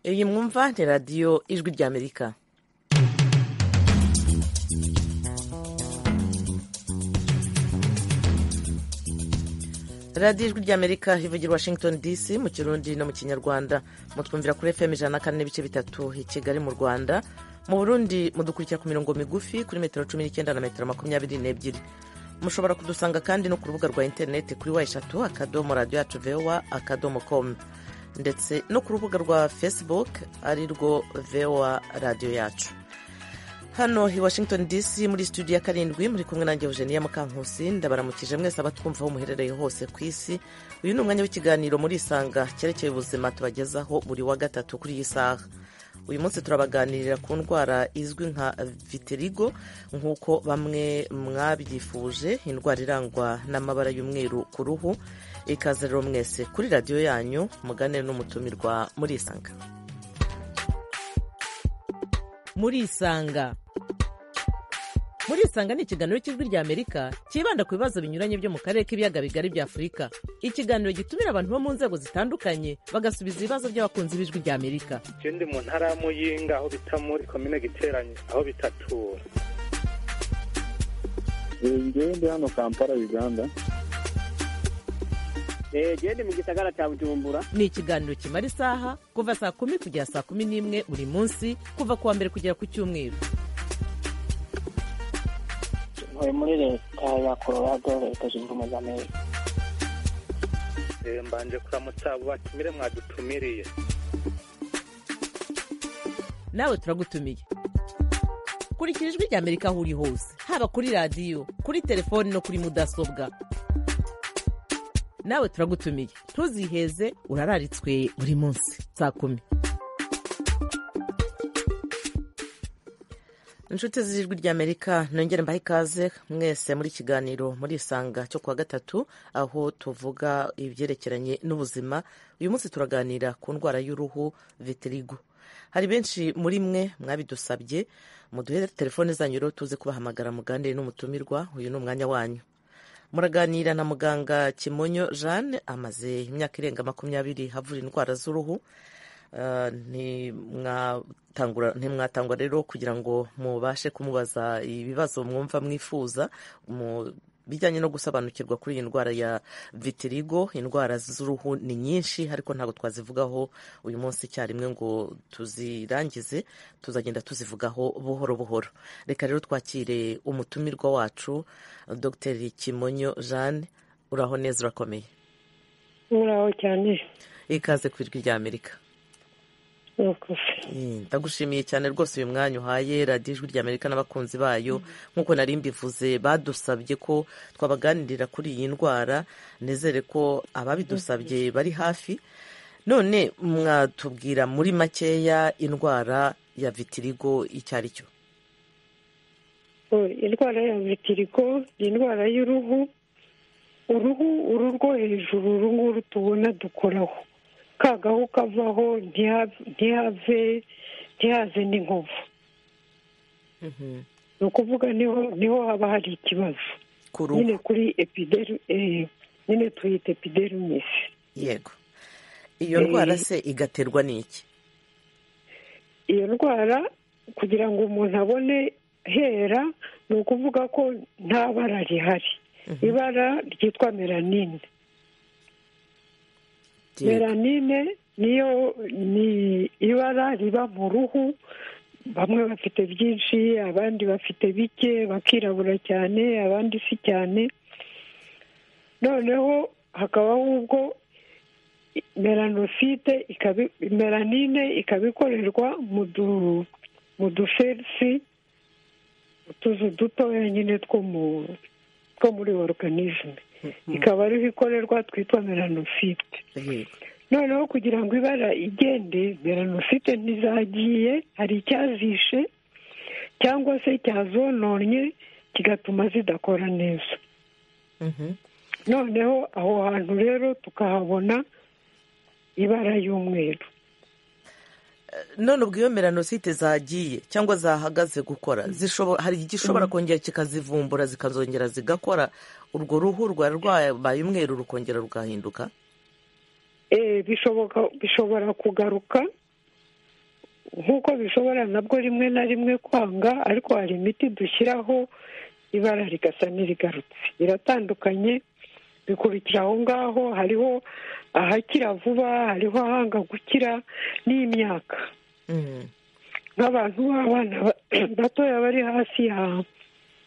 iyi mwumva ni radiyo ijwi ry'amerika radiyo ijwi ry'amerika ivugira washington dc mu kirundi no mu kinyarwanda mutwumvira kuri fm ijana na kane n'ibice bitatu i kigali mu rwanda mu burundi mudukurikira ku mirongo migufi kuri metero cumi n'icyenda na metero makumyabiri n'ebyiri mushobora kudusanga kandi no ku rubuga rwa interineti kuri wa eshatu akadomo radiyo yacu vewa akadomo komu ndetse no ku rubuga rwa facebook ari rwo vewa radiyo yacu hano i washington dc muri studio ya karindwi muri kumwe nanjye eugenia mukankusi ndabaramukije mwese abatwumva aho muherereye hose ku isi uyu ni umwanya w'ikiganiro muri isanga cyerekeye ubuzima tubagezaho buri wa gatatu kuri iyi saha uyu munsi turabaganirira ku ndwara izwi nka vitirigo nk'uko bamwe mwabyifuje indwara irangwa n'amabara y'umweru ku ruhu ikaze rero mwese kuri radiyo yanyu mugane n'umutumirwa muri isanga muri isanga muri isanga ni ikiganiro cy'ijwi rya amerika cyibanda ku bibazo binyuranye byo mu karere k'ibiyaga bigari bya afurika ikiganiro gitumira abantu bo mu nzego zitandukanye bagasubiza ibibazo by'abakunzi b'ijwi rya amerika icyo ndi mu ntara y'amuyinga aho bita muri komine giteranye aho bitatura njyewe ndi hano kampala uganda genda mu gisagara cya bujumbura ni ikiganiro kimara isaha kuva saa kumi kugera saa kumi n'imwe buri munsi kuva ku wa mbere kugera ku cyumweru ntuye muri leta ya colorado leta zunze ubumwe za amerika mbanje kuramutsa abo batumire mwadutumiriye nawe turagutumiye kurikira ijwi rya amerika aho uri hose haba kuri radiyo kuri telefoni no kuri mudasobwa nawe turagutumiye ntuziheze urararitswe buri munsi saa kumi inshuti z'ijwi ry'amerika nongere mbahe ikaze mwese muri kiganiro muri isanga cyo kuwa gatatu aho tuvuga ibyerekeranye n'ubuzima uyu munsi turaganira ku ndwara y'uruhu vitirigo hari benshi muri mwe mwabidusabye muduhe telefone zanyu rero tuze kubahamagara muganire n'umutumirwa uyu ni umwanya wanyu muraganira na muganga kimonyo jeanne amaze imyaka irenga makumyabiri havura indwara z'uruhu ntimwatangwa rero kugira ngo mubashe kumubaza ibibazo mwumva mwifuza mu bijyanye no gusobanukirwa kuri iyi ndwara ya vitirigo indwara z'uruhu ni nyinshi ariko ntabwo twazivugaho uyu munsi icyarimwe ngo tuzirangize tuzagenda tuzivugaho buhoro buhoro reka rero twakire umutumirwa wacu dr kimonyo jeanne uraho neza urakomeye uraho cyane ikaze ku ijwi rya amerika ndagushimiye cyane rwose uyu mwanya uhaye radiyo ijwi rya amerika n'abakunzi bayo nk'uko nari mbivuze badusabye ko twabaganirira kuri iyi ndwara nizere ko ababidusabye bari hafi none mwatubwira muri makeya indwara ya vitirigo icyo ari cyo indwara ya vitirigo ni indwara y'uruhu uruhu uru rwo hejuru uru nguru tubona dukoraho ka gahu kavaho ntihave ntihaze n'inkovu ni ukuvuga niho haba hari ikibazo nyine kuri epideru nyine tuyita epiderumisi yego iyo ndwara se igaterwa n'iki iyo ndwara kugira ngo umuntu abone hera ni ukuvuga ko nta bara rihari ibara ryitwa melanine melanine niyo ni ibara riba mu ruhu bamwe bafite byinshi abandi bafite bike bakirabura cyane abandi si cyane noneho hakabaho ubwo melanosite melanine ikaba ikorerwa mu duferisi utuzu dutoya nyine two muri oruganizme ikaba ariho ikorerwa twitwa melanosite noneho kugira ngo ibara igende melanosite ntizagiye hari icyazishe cyangwa se cyazononye kigatuma zidakora neza noneho aho hantu rero tukahabona ibara y'umweru none ubwo iyo melanosite zagiye cyangwa zahagaze gukora hari igishobora kongera kikazivumbura zikazongera zigakora urwo ruhu rwari rwabaye umweru rukongera rugahinduka bishobora kugaruka nk'uko bishobora nabwo rimwe na rimwe kwanga ariko hari imiti dushyiraho ibara rigasa n'irigarutse biratandukanye bikurikira aho ngaho hariho ahakira vuba hariho ahanga gukira n'imyaka Mm. nk'abantu b'abana ba- batoya bari hasi ya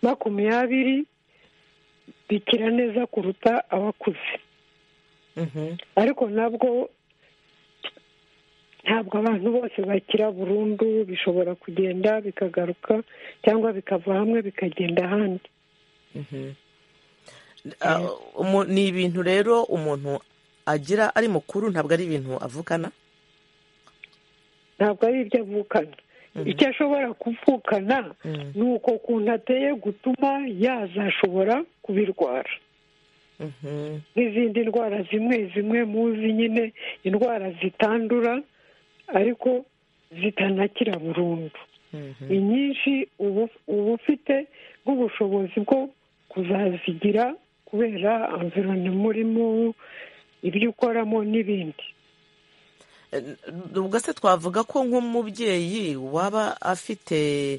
makumyabiri bikira neza kuruta abakuze Mhm. ariko nabwo ntabwo abantu bose bakira burundu bishobora kugenda bikagaruka cyangwa bikava hamwe bikagenda ahandi Mhm. Ah, umu- ni ibintu rero umuntu agira ari mukuru ntabwo ari ibintu avukana ntabwo ari ibyo avukana icyo ashobora kuvukana Mhm. ni uko ukuntu ateye gutuma yazashobora kubirwara Mhm. n'izindi ndwara zimwe zimwe muzi nyine indwara zitandura ariko zitanakira burundu Mhm. ni nyinshi ubu uba ufite nk'ubushobozi bwo kuzazigira kubera environnement urimo ibyo ukoramo n'ibindi Eh, ubwo se twavuga ko nk'umubyeyi waba afite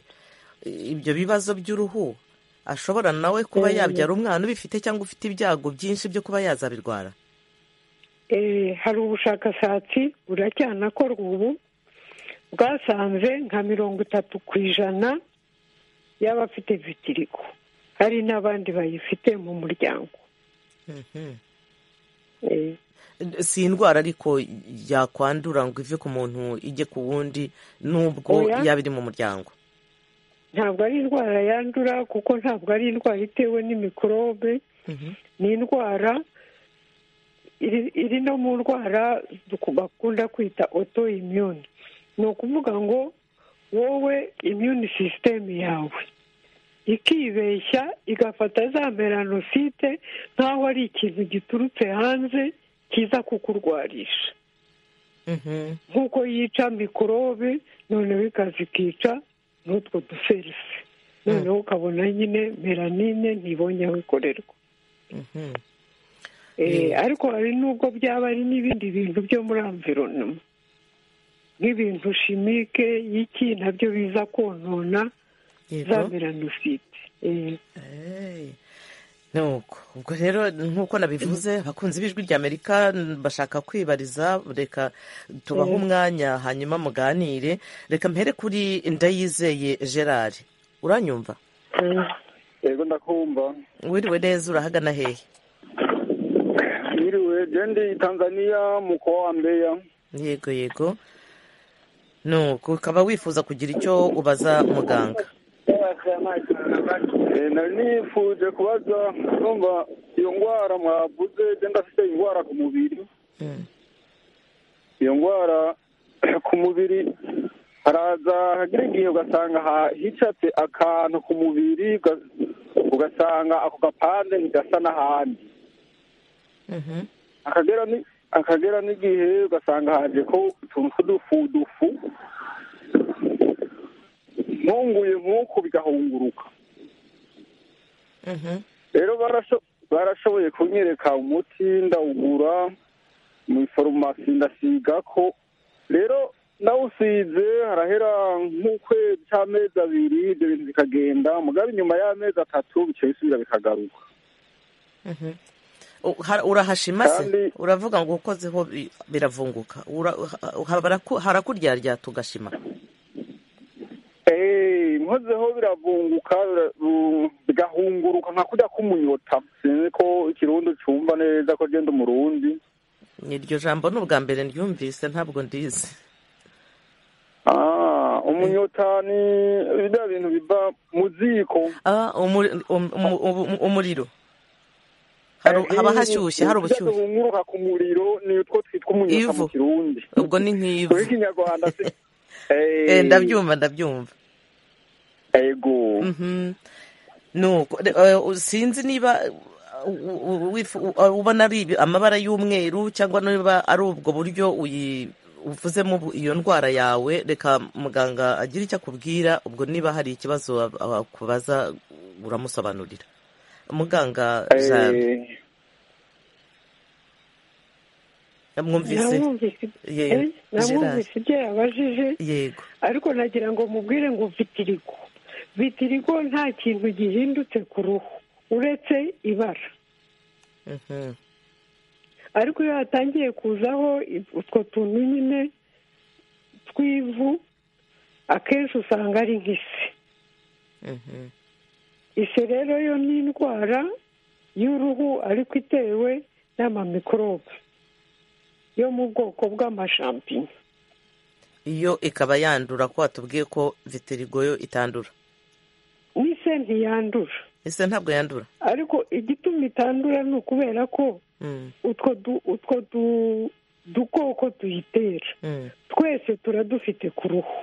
ibyo bibazo by'uruhu ashobora nawe kuba Eh. yabyara umwana ubifite cyangwa ufite ibyago byinshi byo kuba yazabirwara Eh, hari ubushakashatsi buracyanakorwa ubu bwasanze nka mirongo itatu ku ijana y'abafite vitiriko hari n'abandi bayifite mu muryango Mhm. Eh, si indwara ariko yakwandura ngo ive ku muntu ijye ku wundi nubwo Oya. yaba iri mu muryango ntabwo ari indwara yandura kuko ntabwo ari indwara itewe n'imikorobe Mhm. ni indwara iri- iri no mu ndwara duku- bakunda kwita oto imyuni ni ukuvuga ngo wowe imyuni sisitemu yawe ikibeshya igafata za melanosite nk'aho ari ikintu giturutse hanze kiza kukurwarisha Mhm. nk'uko yica mikorobe noneho ikazikica n'utwo duserisi noneho ukabona nyine melanine ntibonye aho ikorerwa Mhm. Eh, ariko hari n'ubwo byaba ari n'ibindi bintu byo muri amvironoma nk'ibintu shimike y'iki nabyo biza konona za Yego. melanosite Eh, Hey. nuko ubwo rero nk'uko nabivuze abakunzi b'ijwi ry'amerika bashaka kwibariza reka tubahe umwanya hanyuma muganire reka mpere kuri ndayizeye gerard uranyumva eh, yego ndakumva wiriwe neza urahagana hehe mwiriwe jendi tanzania mu kuwa wa mbeya yego yego nuko ukaba wifuza kugira icyo ubaza muganga Eh, nari nifuje kubaza numva iyo ndwara mwavuze jendi afite indwara ku mubiri Mm. iyo ndwara ku mubiri haraza hagira igihe ugasanga ha- hicatse akantu ku mubiri uga- ugasanga ako gapande ntigasa n'ahandi Mhm. akagera ni akagera n'igihe ugasanga haje ko utuntu tw'udufudufu nkunguye nk'uku bigahunguruka Mhm. rero barasho- barashoboye kunyereka umuti ndawugura mu farumasi ndasiga ko rero nawusize harahera nk'ukwezi cy'amezi abiri ibyo bintu bikagenda mugabo inyuma y'amezi atatu bica bisubira bikagaruka Mhm. U- ha- urahashima se Kandi- uravuga ngo ukozeho bi- biravunguka Ura- ha- ha- baraku- harakuryarya tugashima Eh, nkozeho biravunguka bira- bu- bigahunguruka nka kurya k'umunyota sinzi ko ikirundi cyumva neza ko genda umurundi iryo jambo ni ubwa mbere ryumvise ntabwo ndizi Ah, umunyota ni biriya bintu biva mu ziko Ah, umu- um- um- um- umuriro Haru- Eh, haba hashyushye hari ibyo ubushyuhe duhunguruka ku muriro ni utwo twitwa umunyota Ivu. mu kirundi ubwo ni mu nk'ivu kinyarwanda si Eh, Eh, ndabyumva ndabyumva ego Mhm. nuko re- eh, sinzi niba uh, u- u- wifu- u- uh, ubona ari ibi- amabara y'umweru cyangwa niba ari ubwo buryo uyi- uvuzemo bu- iyo ndwara yawe reka muganga agira icyo akubwira ubwo niba hari ikibazo ab- akubaza uramusobanurira muganga Eh, Jean, mwumvise namwumvise ye namwumvise ibyo yabajije yego ariko nagira ngo mubwire ngo vitirigo vitirigo nta kintu gihindutse ku ruhu uretse ibara Mhm. ariko iyo hatangiye kuzaho utwo tuntu nyine tw'ivu akenshi usanga ari nk'ise Mhm. ise rero yo ni indwara y'uruhu ariko itewe n'amamikorobe yo mu bwoko bw'amashampinyo iyo ikaba yandura ko watubwiye ko vitirigo yo itandura n'ise ntiyandura ese ntabwo yandura ariko igituma itandura ni ukubera ko Mm, utwo du- utwo du- dukoko tuyitera mm, twese turadufite ku ruhu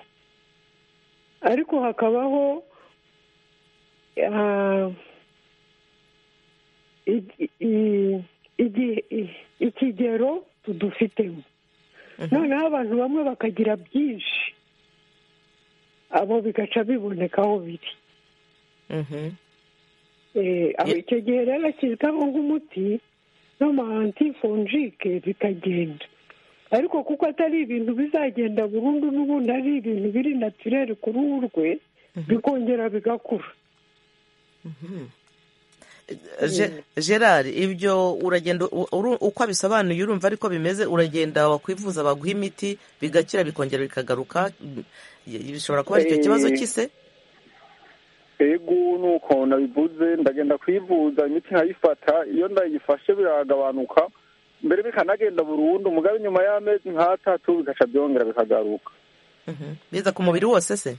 ariko hakabaho ah, igi- i- igi- i- ikigero tudufitemo Mhm. noneho abantu bamwe bakagira byinshi abo bigaca biboneka aho biri mhm. Eh, aho Ye- icyo gihe rero ashyirwaho nk'umuti n'amahantifonjike bikagenda ariko kuko atari ibintu bizagenda burundu n'ubundi ari ibintu biri natirere ku ruhu rwe bikongera bigakura Mhm. Ge- gerard ibyo uragenda u- uru- uko abisobanuye urumva ariko bimeze uragenda wakwivuza baguha imiti bigakira bikongera bikagaruka Mm, y- bishobora kuba aricyo Eh. kibazo cy'ise ego nuko nabivuze ndagenda kwivuza imiti nkayifata iyo ndayifashe biragabanuka mbere bikanagenda burundu mugabe nyuma y'amezi nk'atatu bigaca byongera bikagaruka Mhm. biza ku mubiri wose se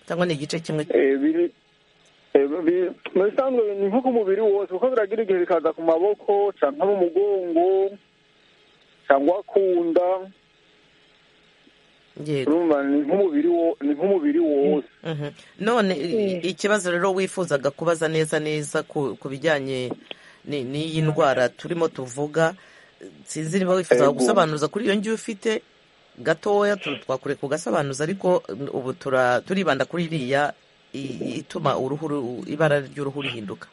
cyangwa ni igice kimwe Eh, biri- eh, bi- mu bisanzwe ni nko ku mubiri wose kuko biragira igihe bikaza ku maboko cyangwa mu mugongo cyangwa ku nda yego urumva ni nk'umubiri wo- ni nk'umubiri wose Mhm. none i- ikibazo rero wifuzaga kubaza neza neza ku ku bijyanye ni- n'iyi ndwara turimo tuvuga sinzi niba wifuza Ego. gusobanuza kuri iyo ngiyo ufite gatoya tu- twakure kugasobanuza ariko mm, ubu tura- turibanda kuri iriya i- ituma uruhu ru- ibara ry'uruhu rihinduka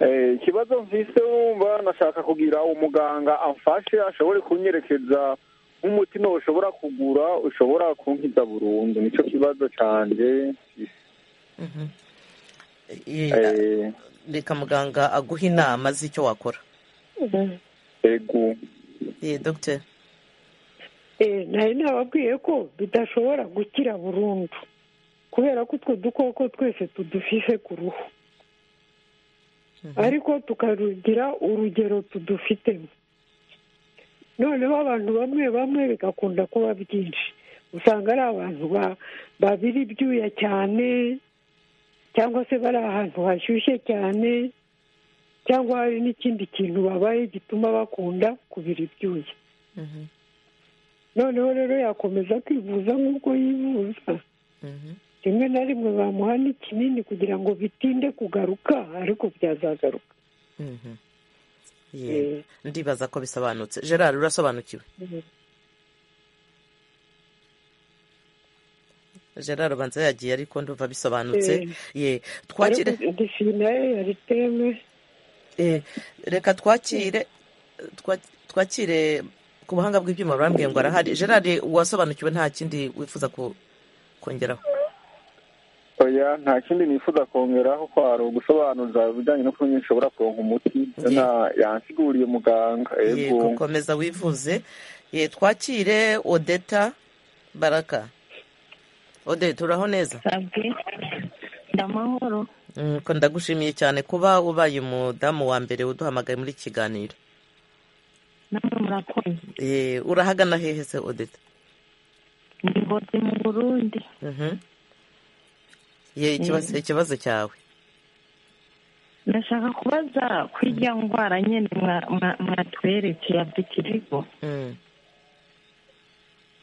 Eh, ikibazo mfise wumva nashaka kugira umuganga amfashe ashobore kunyerekeza nk'umuti ushobora kugura ushobora kunkiza burundu nicyo kibazo canje Mhm. I- Eh, reka muganga aguha inama z'icyo wakora ego ye dogiteri Eh, nari nababwiye ko bidashobora gukira burundu kubera ko utwo dukoko twese tudufise ku ruhu ariko tukarugira urugero tudufitemo noneho abantu bamwe bamwe bigakunda kuba byinshi usanga ari abantu ba- babira ibyuya cyane cyangwa se bari ahantu hashyushye cyane cyangwa hari n'ikindi kintu babaye gituma bakunda kubira ibyuya Mhm. noneho rero yakomeza kwivuza nk'uko yivuza Mhm. rimwe na rimwe bamuha n'ikinini kugira ngo bitinde kugaruka ariko byazagaruka Mhm. Ye. ndibaza ko bisobanutse gerard urasobanukiwe Mhm. gerard ubanza yagiye ariko ndumva bisobanutse ye twakire ariko disinaye yari teme eh, reka twakire twa- twakire ku buhanga bw'ibyuma barambwiye ngo arahari gerard wasobanukiwe nta kindi wifuza ku- kongeraho oya nta kindi nifuza kongeraho ko hari ugusobanuza ibijyanye no kunywa ushobora kuronka umuti Ye. Na- yansiguriye muganga ego yego komeza wivuze ye twakire odeta baraka odeta uraho neza sabwe ndamahoro Mm, ko ndagushimiye cyane kuba ubaye umudamu wa mbere uduhamagaye muri iki kiganiro namwe murakoze Eh, urahagana hehe se odeta ni ngozi mu burundi Mhm. ye ikibazo ikibazo cyawe ndashaka kubaza ku ijya ndwara nyine mwa- mwa- mwatweretse ya vitirigo Mm,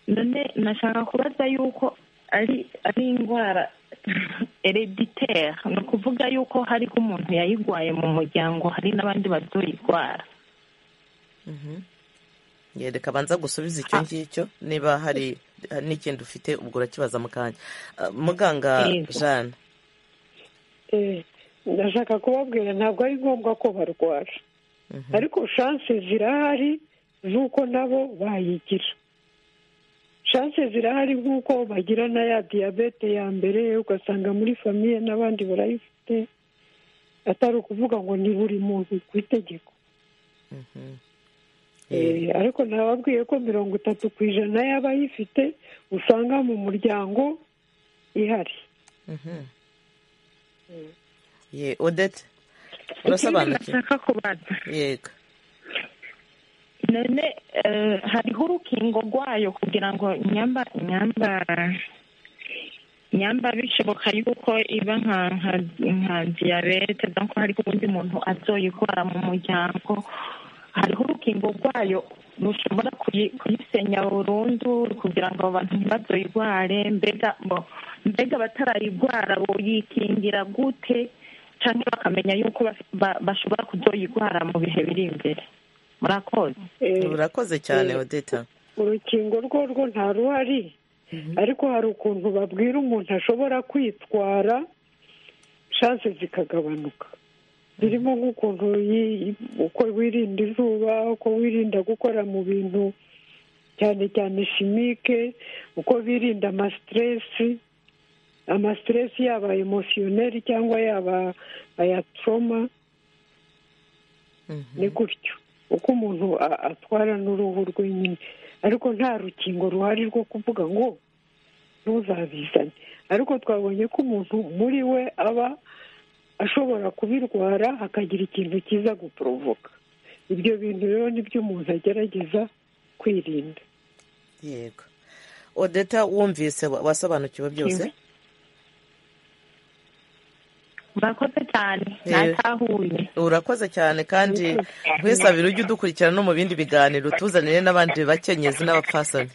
none nashaka kubaza yuko ari ari indwara hereditere ni ukuvuga yuko hari umuntu yayirwaye mu muryango hari n'abandi bazoyirwara mhm. ye reka banza gusubiza icyo ngicyo niba hari hari n'ikindi ufite ubwo urakibaza mu kanya Ah, muganga Yego. jane Eh, ndashaka kubabwira ntabwo ari ngombwa ko barwara Mhm. ariko shanse zirahari z'uko nabo bayigira shanse zirahari nk'uko bagira na ya diyabete ya mbere ugasanga muri famiye n'abandi barayifite atari ukuvuga ngo ni buri muntu ku itegeko Eh, ariko nababwiye ko mirongo itatu ku ijana y'abayifite usanga mu muryango ihari ye odete ikindi urasobanukiwe nashaka kubaza yego none eh, hariho urukingo rwayo kugira ngo nyamba nyamba nyamba bishoboka yuko iba nka nka- nka diyabete donc hariho ubundi muntu azoyikora mu muryango hariho urukingo rwayo rushobora kuyi- kuyisenya burundu kugira ngo abantu ntibazoyirware mbega bo mbega batarayirwara boyikingira gute cyangwa bakamenya yuko baf- ba- bashobora kuzoyirwara mu bihe biri imbere murakoze Eh, urakoze cyane eh, odeta urukingo rwo rwo nta ruhari ariko hari ukuntu babwira umuntu ashobora kwitwara shanse zikagabanuka birimo nk'ukuntu yi- uko wirinda izuba uko wirinda gukora mu bintu cyane cyane shimike uko birinda amasiteresi amasiteresi yaba emosiyoneri cyangwa yaba aya toroma Mhm. ni gutyo uko umuntu a- atwara n'uruhu rwe nyine ariko nta rukingo ruhari rwo kuvuga ngo ntuzabizane ariko twabonye ko umuntu muri we aba ashobora kubirwara hakagira ikintu kiza guporovoka ibyo bintu rero nibyo umuntu agerageza kwirinda yego odeta wumvise wa- wasobanukiwe byose murakoze cyane Eh. natahuye urakoze cyane kandi nkwesabira ujye udukurikirana no mu bindi biganiro utuzanire n'abandi bakenyezi n'abapfasoni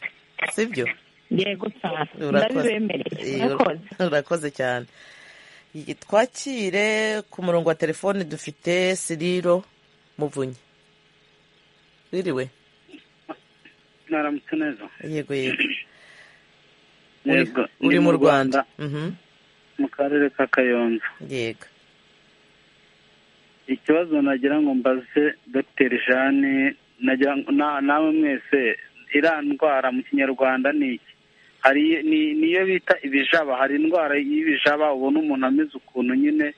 sibyo yego cyane Urakoze. ndabibemereye Eh, murakoze urakoze cyane Iyi- twakire ku murongo wa telefone dufite siriro muvunyi ririwe mwaramutse neza yego yego Uri- yego uri ni mu rwanda Mhm, mu karere ka kayonza yego ikibazo nagira ngo mbaze dogiteri jane nagira ngo na- nawe mwese iriya ndwara mu kinyarwanda ni iki hari ni- niyo bita ibijaba hari indwara y'ibijaba ubona umuntu ameze ukuntu nyine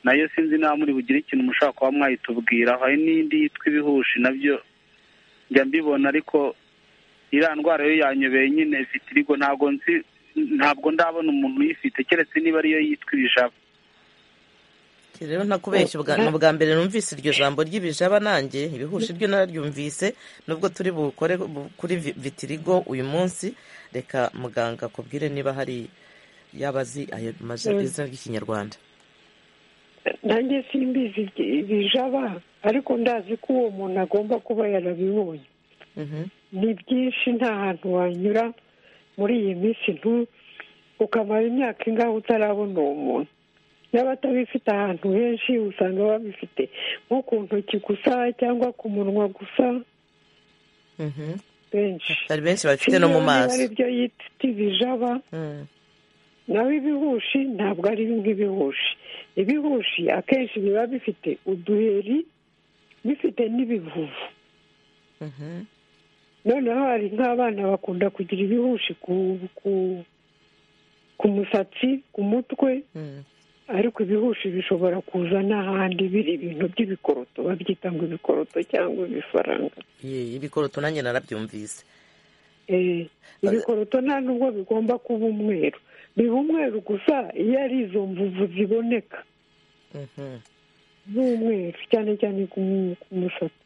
nayo sinzi niba muri bugire ikintu mushobora kuba mwayitubwiraho hari n'indi yitwa ibihushi nabyo njya mbibona ariko iriya ndwara yo yanyobeye nyine ifite irigo ntabwo nzi ntabwo ndabona umuntu uyifite keretse niba ariyo yitwa ibijaba Iki rero ntakubeshya ubwa- ni ubwa mbere numvise iryo jambo ry'ibijaba nanjye ibihushi ryo nararyumvise nubwo turi bukore bu- kuri vi- vitirigo uyu munsi reka muganga akubwire niba hari yaba azi ayo maja- Mm. izina ry'ikinyarwanda nanjye simbizi ibi- ibijaba ariko ndazi ko uwo muntu agomba kuba yarabibonye Mhm, ni byinshi nta hantu wanyura muri iyi minsi ntu ukamara imyaka ingaho utarabona uwo muntu n'abatabifite ahantu henshi usanga babifite nko ku ntoki gusa cyangwa ku munwa gusa mhm. benshi hari benshi bafite no mu Sinzi niba maso ari byo yita ibijaba Mm, naho ibihushi ntabwo ari nk'ibihushi ibihushi akenshi biba bifite uduheri bifite n'ibivuvu mhm. noneho hari nk'abana bakunda kugira ibihushi ku ku ku musatsi ku mutwe Mm. ariko ibihushi bishobora kuza n'ahandi biri ibintu by'ibikoroto babyita ngo ibikoroto cyangwa ibifaranga Ye, ibikoroto nanjye narabyumvise Eh, ibikoroto nta nubwo bigomba kuba umweru biba umweru gusa iyo ari izo mvuvu ziboneka Mhm. z'umweru cyane cyane ku mu- ku musatsi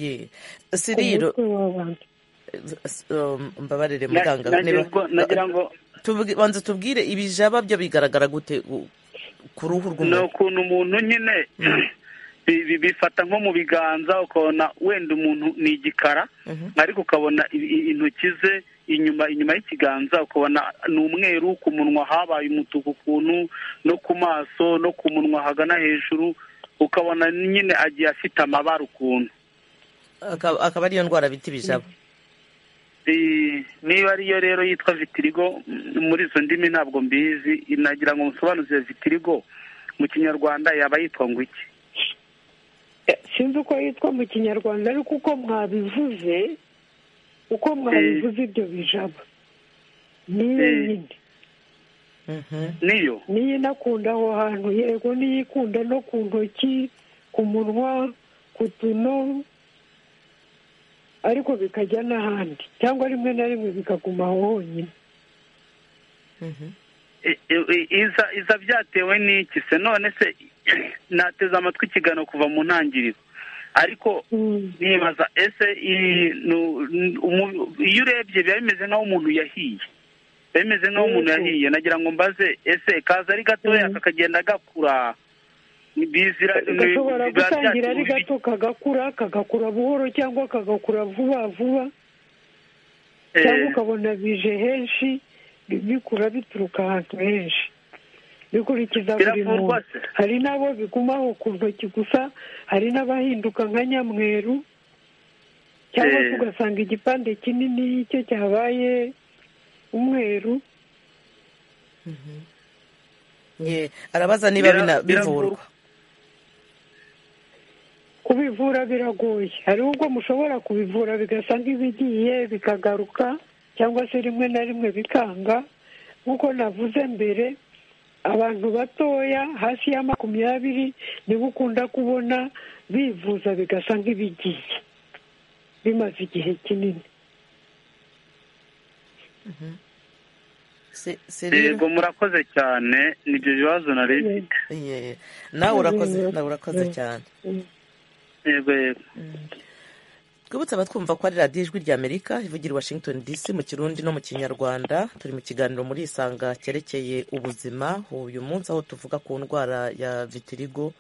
Ye. ku siriro mutwe w'abantu s- um, mbabarire Na- muganga nagira niba- ngo- nagira ngo Tuvuge- banza tubwire ibijaba byo bigaragara gute u- ku ruhu ni rw'umuntu ukuntu umuntu nyine bi- bi- bifata nko mu biganza ukabona wenda umuntu ni igikara Mhm. ariko ukabona i- i- intoki ze inyuma inyuma y'ikiganza ukabona ni umweru ku munwa habaye umutuku ukuntu no ku maso no ku munwa hagana hejuru ukabona nyine agiye afite amabara ukuntu akaba akaba ariyo ndwara bita ibijaba I- niba ariyo rero yitwa vitirigo m- muri izo ndimi ntabwo mbizi nagira ngo musobanuze vitirigo mu kinyarwanda yaba yitwa ngo iki Eh, sinzi uko yitwa mu kinyarwanda ariko uko mwabivuze uko mwabivuze ibyo bijaba niyo Eh. nyine niyo niyo inakunda aho hantu yego niyo ikunda no ku ntoki ku munwa ku tuno ariko bikajya n'ahandi cyangwa rimwe na rimwe bikaguma aho honyine I- i- iza iza byatewe n'iki se none se nateze amatwi ikiganiro kuva mu ntangiriro ariko Mm. nibaza ese iyi- nu- n- umu- iyo urebye biba bimeze nk'aho umuntu yahiye biba bimeze nk'aho umuntu Yego. yahiye nagira ngo mbaze ese kaza ari gatoya Mm. kakagenda gakura ni bizira ni- gashobora biba gutangira ari byatewe gato kagakura kagakura buhoro cyangwa kagakura vuba vuba Eh. cyangwa ukabona bije henshi bi- bikura bituruka ahantu henshi bikurikiza buri Biravurwa muntu se? hari n'abo bigumaho ku ntoki gusa hari n'abahinduka nka nyamweru cyangwa se Eh. ugasanga igipande kinini cyo cyabaye umweru Ye, arabaza niba Bira- bina- bivurwa biravurwa. kubivura biragoye hari ubwo mushobora kubivura bigasa nk'ibigiye bikagaruka cyangwa se rimwe na rimwe bikanga nk'uko navuze mbere abantu batoya hasi ya makumyabiri nibo ukunda kubona bivuza bigasa nk'ibigiye bimaze igihe kinini Se- yego Serire? murakoze cyane nibyo bibazo nari mfite Ye, nawe urakoze nawe urakoze cyane yego yego twibutse abatwumva ko ari radiyo ijwi rya amerika ivugira i washington dc mu kirundi no mu kinyarwanda turi mu kiganiro muri isanga cyerekeye ubuzima uyu munsi aho tuvuga ku ndwara ya vitirigo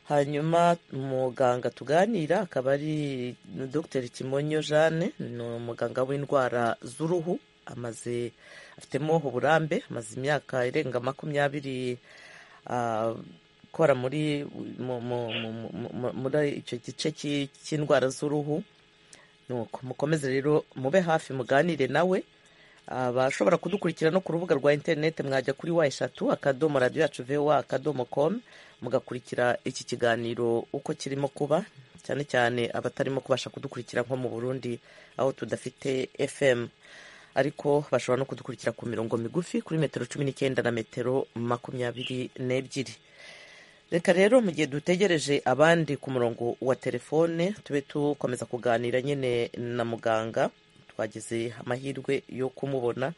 hanyuma umuganga tuganira akaba ari dr kimonyo jeanne ni umuganga w'indwara z'uruhu amaze afitemo uburambe amaze imyaka irenga makumyabiri ah, akora muri mu- mu- mu- mu- mu- muri icyo gice cy'i- cy'indwara z'uruhu nuko mukomeze rero mube hafi muganire nawe abashobora kudukurikira no ku rubuga rwa interineti mwajya kuri wa eshatu akadomo radiyo yacu vewa akadomo komu mugakurikira iki kiganiro uko kirimo kuba cyane cyane abatarimo kubasha kudukurikira nko mu burundi aho tudafite fm ariko bashobora no kudukurikira ku mirongo migufi kuri metero cumi n'icyenda na metero makumyabiri n'ebyiri reka rero mu gihe dutegereje abandi ku murongo wa telefone tube dukomeza kuganira nyine na muganga twagize amahirwe yo kumubona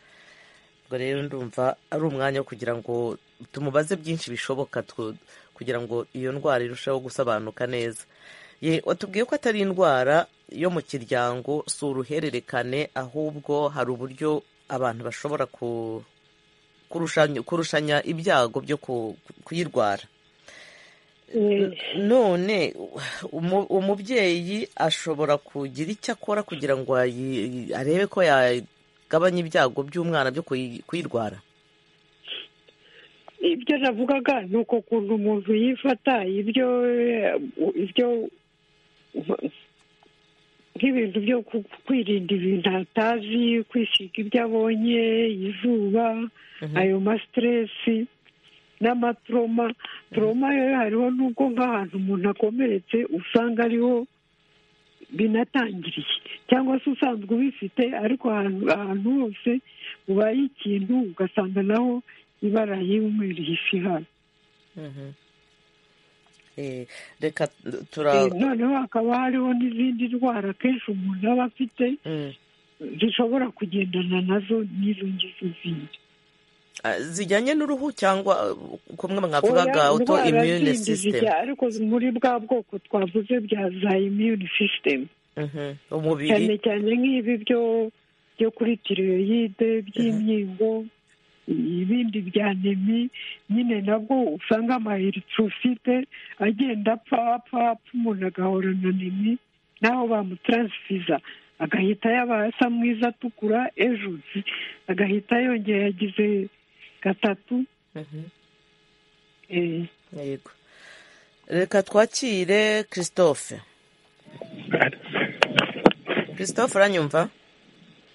ubwo rero ndumva ari umwanya wo kugira ngo tumubaze byinshi bishoboka tu- kugira ngo iyo ndwara irusheho gusobanuka neza ye watubwiye ko atari indwara yo mu kiryango si uruhererekane ahubwo hari uburyo abantu bashobora ku- kurushanya, kurushanya ibyago byo ku- kuyirwara Eh, none umu- umubyeyi ashobora kugira icyo akora kugira ngo ayi- arebe ko yagabanya ibyago by'umwana byo kuyi- kuyirwara ibyo navugaga ni uko ukuntu umuntu yifata ibyo eh, ibyo nk'ibintu byo ku- kwirinda ibintu atazi kwisiga ibyo abonye izuba ayo masiteresi n'amatoroma toroma yo hariho n'ubwo nk'ahantu umuntu akomeretse usanga ariho binatangiriye cyangwa se usanzwe ubifite ariko ahantu ahantu hose ubaye ikintu ugasanga naho ibara y'umweru ihise ihari Mhm. Eh, reka Eh, tura noneho hakaba hariho n'izindi ndwara akenshi umuntu aba afite Mm. zishobora kugendana nazo n'izo ngizo zindi Ah, zijyanye n'uruhu cyangwa uh, kumwe mwavugaga Oya, auto indwara immune zindi system zijya ariko muri bwa bwoko twavuze bya za immune system Mhm. cyane umubiri cyane nk'ibi byo byo kuri tiroyide by'inkingo ibindi bya nemi nyine nabwo usanga amaeritrofite agenda apfa apfa apfa umuntu agahorana nemi naho bamutransfiza agahita yaba asa mwiza atukura ejo agahita yongera yagize gatatu Mhm. eh. yego reka twakire christophe christophe uranyumva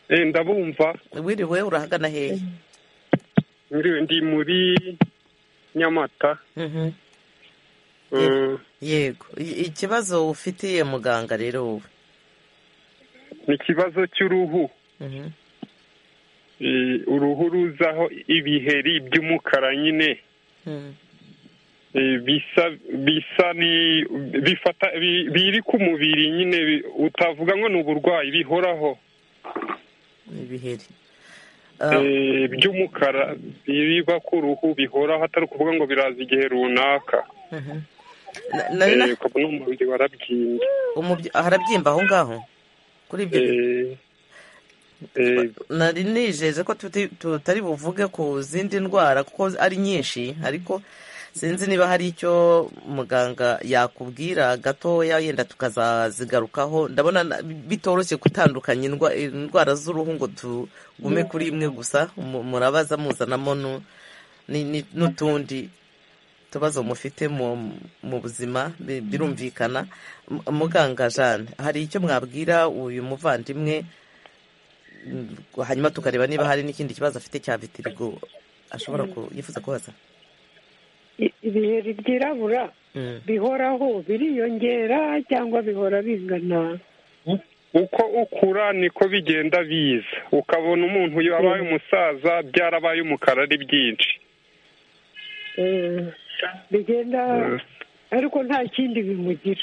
Eh, ndabumva wiriwe urahagana hehe Ngiriwe ndi muri nyamata Mhm. yego I- ikibazo ufitiye muganga rero wowe ni ikibazo cy'uruhu Mhm. Eh, uruhu ruzaho ibiheri by'umukara nyine Mhm. Eh, bisa bisa ni bifata bi- biri ku mubiri nyine bi- utavuga ngo ni uburwayi bihoraho ibiheri Ah, Eh, by'umukara biba ku ruhu bihoraho atari ukuvuga ngo biraza igihe runaka mhm. Na- nari na- Eh, ukabona umubiri warabyimbye umubyi- harabyimba aho ngaho kuri ibyo bintu. Eh, eh, nari nijeje ko tuti- tutari buvuge ku zindi ndwara kuko ari nyinshi ariko sinzi niba hari icyo muganga yakubwira gatoya yenda tukazazigarukaho ndabona na- bitoroshye gutandukanya indwa- indwara z'uruhu ngo tugume kuri imwe gusa mu- murabaza muzanamo nu- ni- ni- n'utundi utubazo mufite mu mu buzima bi- birumvikana M- muganga jane hari icyo mwabwira uyu muvandimwe Mm, hanyuma tukareba niba hari n'ikindi kibazo afite cya vitirigo ashobora ku- yifuza kubaza I- ibiheri byirabura Mm. bihoraho biriyongera cyangwa bihora bingana uko ukura niko bigenda biza ukabona umuntu yabaye umusaza byarabaye umukara ari byinshi Eh, bigenda ariko nta kindi bimugira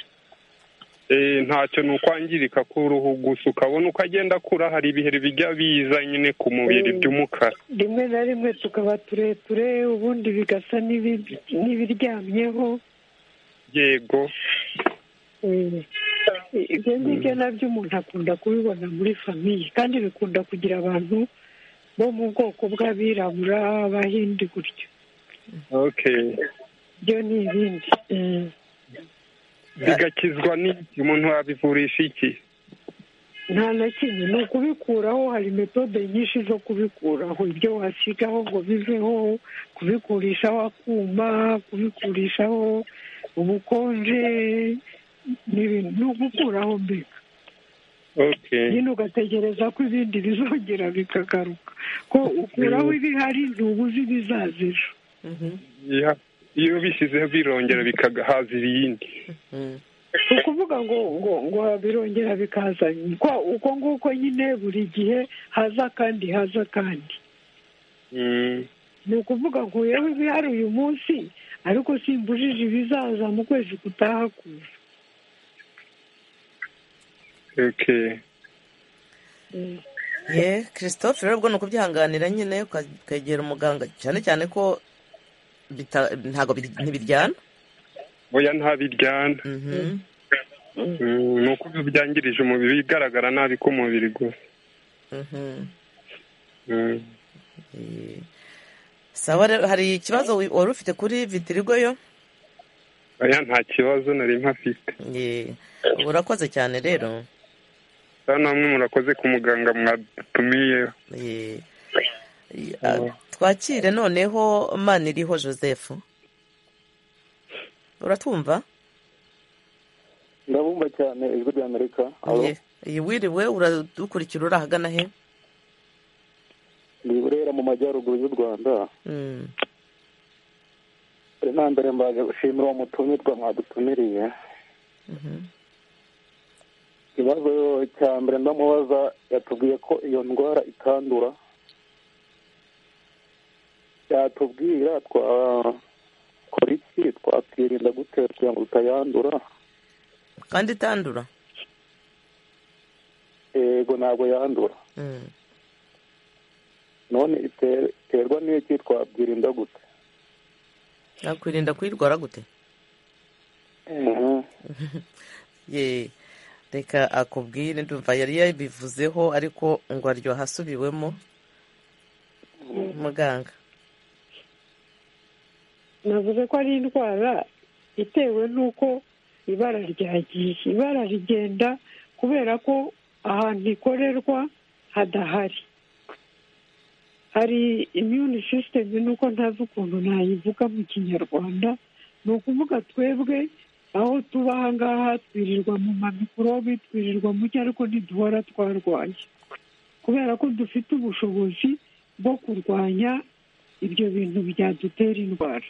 Eh, ntacyo ni ukwangirika k'uruhu gusa ukabona uko agenda akura hari ibiheri bijya biza nyine ku mubiri Mm. by'umukara rimwe na rimwe tukaba tureture ubundi bigasa n'ibi- n'ibiryamyeho yego Eh, ibyo ngibyo nabyo umuntu akunda kubibona muri famiye kandi bikunda kugira abantu bo mu bwoko bw'abirabura abahindi gutyo okay byo ni ibindi Eh, bigakizwa n'iki umuntu yabivurisha iki nta na kimwe ni ukubikuraho hari metode nyinshi zo kubikuraho ibyo wasigaho ngo biveho kubikurishaho akuma kubikurishaho ubukonje n'ibintu ni ugukuraho mbega okay nyine ugategereza ko ibindi bizongera bikagaruka ko ukuraho ibihari ntubuze ibizaza ejo Mhm. Yeah. iyo bishyizeho birongera bikahaza ibindi Mm. ni ukuvuga ngo ngo ngo birongera bikaza ko uko nguko nyine buri gihe haza kandi haza kandi Mm. ni ukuvuga nkuyeho ibihari uyu munsi ariko simbujije ibizaza mu kwezi gutaha kuza okay Mm. ye christophe rero ubwo ni ukubyihanganira nyine uka- ukegera umuganga cyane cyane ko bita- ntabwo bir- ntibiryana oya ntabiryana Mhm. Mm, ni uko byangirije umubiri bigaragara nabi k'umubiri gusa Mhm. Mm. Eh, sawa rero hari ikibazo wi- wari ufite kuri vitirigo yo oya nta kibazo nari mpafite Ye, urakoze cyane rero rero namwe murakoze ku muganga mwatumiyeho Ye. Ye, ah, twakire noneho maniriho joseph uratwumva ndabumva cyane ijwi ry'amerika Ye- ye, wiriwe uradukurikira uri ahagana he ni burera mu majyaruguru y'u rwanda Mm, na mbere mbaje gushimira uwo mutumirwa mwadutumiriye mhm. ikibazo cya mbere ndamubaza yatubwiye ko iyo ndwara itandura yatubwira twakora iki twakirinda gute kugira ngo tutayandura kandi itandura yego ntabwo yandura Mm. none ite- iterwa n'iki twabyirinda gute yakwirinda kuyirwara gute Mhm. ye reka akubwire ndumva yari yabivuzeho ariko ngo aryoha asubiwemo muganga navuze ko ari indwara itewe n'uko ibara ryagiye ibara rigenda kubera ko ahantu ikorerwa hadahari hari immune system nuko ntazi ukuntu nayivuga mu kinyarwanda ni ukuvuga twebwe aho tuba aha ngaha twirirwa mu mamikorobe twirirwa mu cyo ariko ntiduhora twarwaye kubera ko dufite ubushobozi bwo kurwanya ibyo bintu byadutera indwara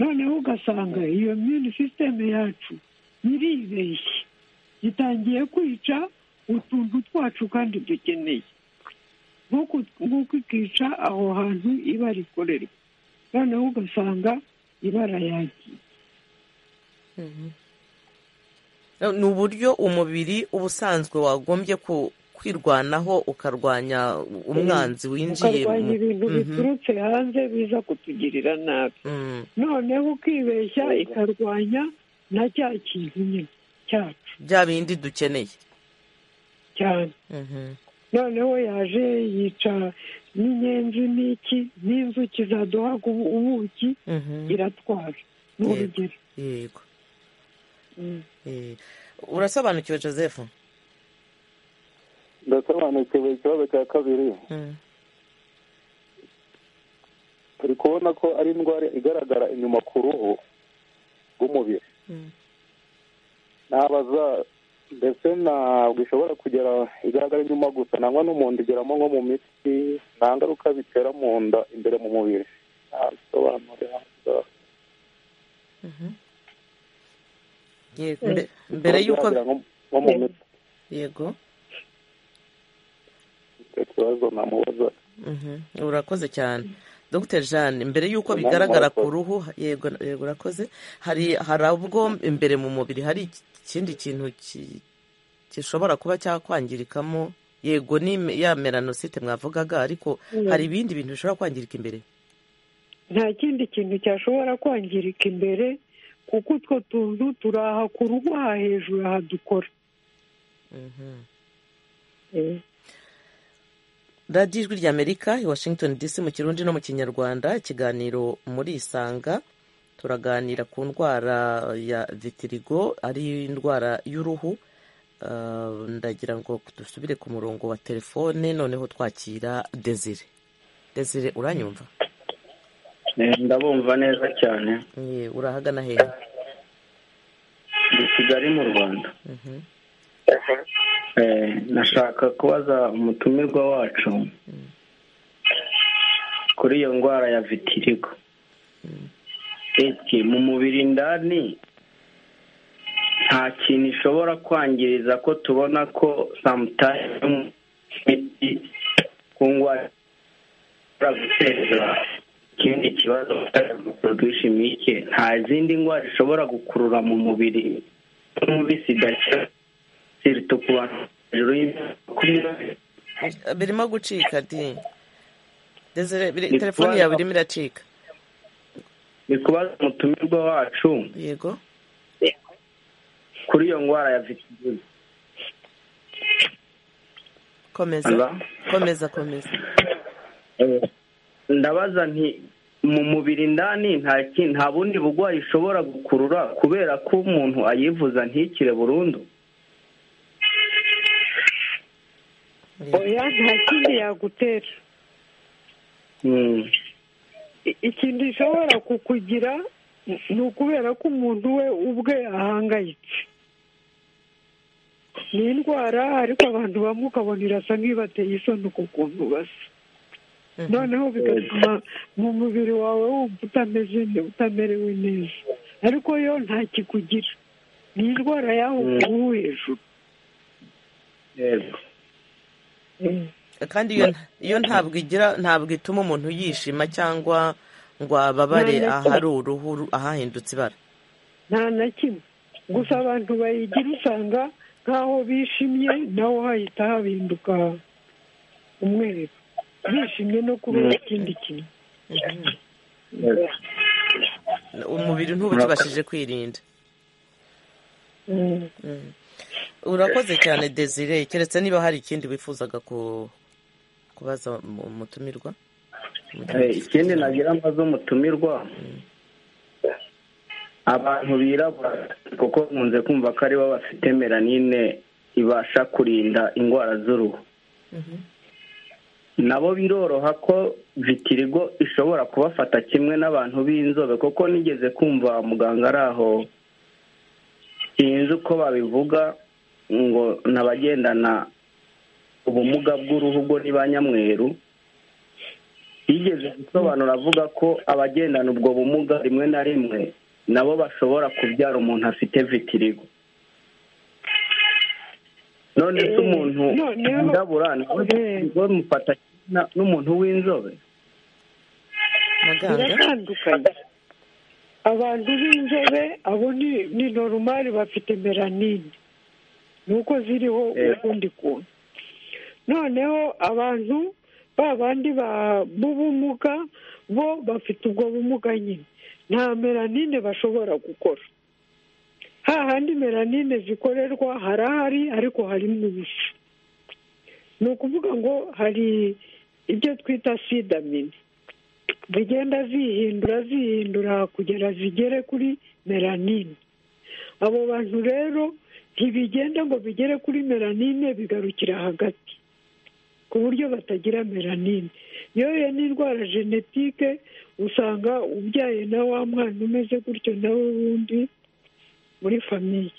noneho ugasanga iyo mini sisiteme yacu iribeshye itangiye kwica utuntu twacu kandi dukeneye nk'uko ikica aho hantu iba rikorerwa noneho ugasanga ibara yagiye ni uburyo umubiri uba usanzwe wagombye kwirwanaho ukarwanya umwanzi winjiye ukarwanya ibintu biturutse hanze biza kutugirira nabi noneho ukibeshya ikarwanya na cya kintu nyine cyacu bya bindi dukeneye cyane noneho yaje yica n'inyenzi n'iki n'inzuki zaduhaga ubuki iratwara ni urugero yego urasobanukiwe joseph ndasobanukiwe ikibazo cya kabiri turi kubona ko ari indwara igaragara inyuma ku ruhu rw'umubiri nabaza ndetse ntabwo ishobora kugera igaragara inyuma gusa nangwa n'umuntu igeramo nko mu mitsi nta ngaruka bitera mu nda imbere mu mubiri ntabisobanurira yego mbe- mbere y'uko Bigaragara nko- nko mu mitsi yego icyo kibazo namubaza Mhm. urakoze cyane dr jeanne mbere y'uko bigaragara ku ruhu yego yego urakoze hari hari ubwo imbere mu mubiri hari ikindi kintu ki- gishobora kuba cyakwangirikamo yego ni me- ya melanosite mwavugaga ariko hari ibindi bintu bishobora kwangirika imbere nta kindi kintu cyashobora kwangirika imbere kuko utwo tuntu turaha ku ruhu aha hejuru aha dukora radiyo ijwi rya amerika i washington dc mu kirundi no mu kinyarwanda ikiganiro muri isanga turaganira ku ndwara ya vitirigo ari indwara y'uruhu Ah, ndagira ngo dusubire ku murongo wa telefone noneho twakira desire desire uranyumva ndabumva neza cyane Eh, urahagana hehe ni kigali mu rwanda Mhm. Eh, nashaka kubaza umutumirwa wacu kuri iyo ndwara ya vitirigo eke mu mubiri indani nta kintu ishobora kwangiriza ko tubona ko samutayimu imiti ku ndwara ishobora guteza ikindi kibazo produshimike nta zindi ndwara ishobora gukurura mu mubiri nk'ubisida sirito ku bantu hejuru y'imyaka makumyabiri Eh, birimo gucika di desire biri- Ni telefone kubaza- yawe irimo iracika ni kubaza umutumirwa wacu yego kuri iyo ndwara ya vitirigo komeza Hello? komeza komeza Eh, ndabaza nti mu mubiri indani nta ki- nta bundi burwayi ishobora gukurura kubera ko umuntu ayivuza ntikire burundu oya nta kindi yagutera Mm. I- ikintu gishobora kukugira ni ukubera ko umuntu we ubwe ahangayitse ni indwara ariko abantu bamwe ukabona irasa nk'ibateye isoni ku kuntu basa noneho bigatuma mu mubiri wawe wumva utameze ne- utamerewe neza ariko yo nta kikugira ni indwara yaho ubu hejuru yego kandi iyo iyo ntabwo igira ntabwo ituma umuntu yishima cyangwa ngo ababare Nta na kimwe. ahari uruhu ru- ahahindutse ibara nta na kimwe gusa abantu bayigira usanga nk'aho bishimye naho hahita hahinduka umweru bishimye no kubera ikindi kintu yego umubiri ntubikibashije kwirinda Mm. urakoze cyane desire keretse niba hari ikindi wifuzaga ku- kubaza mu- umutumirwa Eh, ikindi nagira amaze umutumirwa abantu birabura kuko nkunze kumva ko aribo bafite melanine ibasha kurinda indwara z'uruhu nabo biroroha ko vitirigo ishobora kubafata kimwe n'abantu b'inzobe kuko nigeze kumva muganga ari aho sinzi uko babivuga ngo n'abagendana ubumuga bw'uruhu bwo ni ba nyamweru yigeze gusobanura avuga ko abagendana ubwo bumuga rimwe na rimwe nabo bashobora kubyara umuntu afite vitirigo none se umuntu noneho- wirabura nawe mufata kimwe n'umuntu w'inzobe muganga biratandukanye abantu b'inzobe abo ni ni normal bafite melanine nuko ziriho Eh. ukundi kuntu noneho abantu ba bandi ba- b'ubumuga bo bafite ubwo bumuga nyine nta melanine bashobora gukora hahandi melanine zikorerwa harahari ariko harimo ubusa ni ukuvuga ngo hari ibyo twita sidamine zigenda zihindura zihindura kugera zigere kuri melanine abo bantu rero ntibigenda ngo bigere kuri melanine bigarukira hagati ku buryo batagira melanine yoye n'indwara genetike usanga ubyaye na wa mwana umeze gutyo nawe wundi muri famiye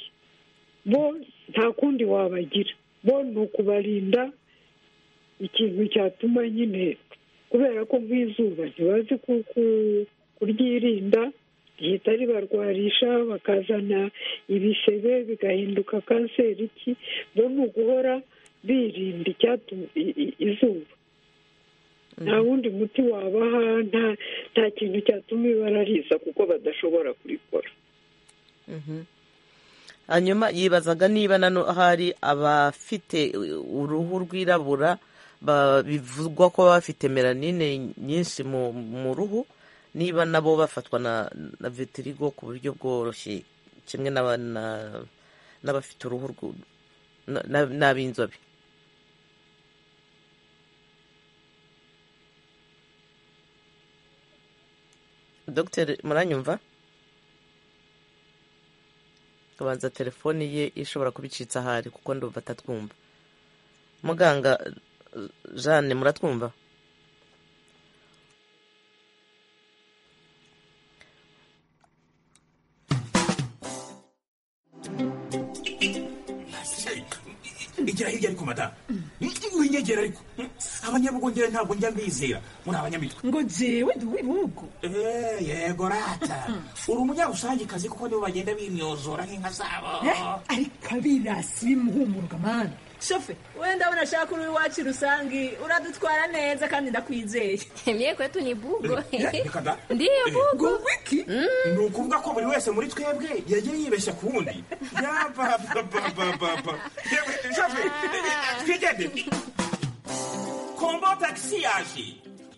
bo nta kundi wabagira bo ni ukubarinda ikintu cyatuma nyine kubera ko nk'izuba ntibazi ku- ku- kuryirinda rihita ribarwarisha bakazana ibisebe bigahinduka kanseri ki bo ni uguhora birinda icyatuma i- i- izuba nta wundi muti wabaha nta nta kintu cyatuma ibarariza kuko badashobora kurikora Mhm. hanyuma yibazaga niba nano hari abafite uruhu rwirabura ba- bivugwa ko baba bafite melanine nyinshi mu mu ruhu niba nabo bafatwa na na vitirigo ku buryo bworoshye kimwe n'aba- na- n'abafite uruhu rwu- na- na- n'ab'inzobe dogiteri muranyumva tubanza telefoni ye ishobora kuba icitse ahari kuko ndumva atatwumva muganga eh, jeanne muratwumva igira hirya ariko madamu winyegera ariko abanyabugongera ntabwo njya mbizera muri abanyamitwe ngo jewe ndi uw'ibihugu Eh, yego rata uri umunyarusangikazi kuko nibo bagenda bimyozora nk'inka zabo ariko abirasi bimuhumuruka mani shofe we ndabona ashaka uri iwacu rusange uradutwara neza kandi ndakwizeye Mie kwetu ni bugo. Reka da. Ndiyo bugo. ngo wiki ni ukuvuga ko buri wese muri twebwe yagiye yibeshya ku wundi yapapapapapa twigende kombo tagisi yaje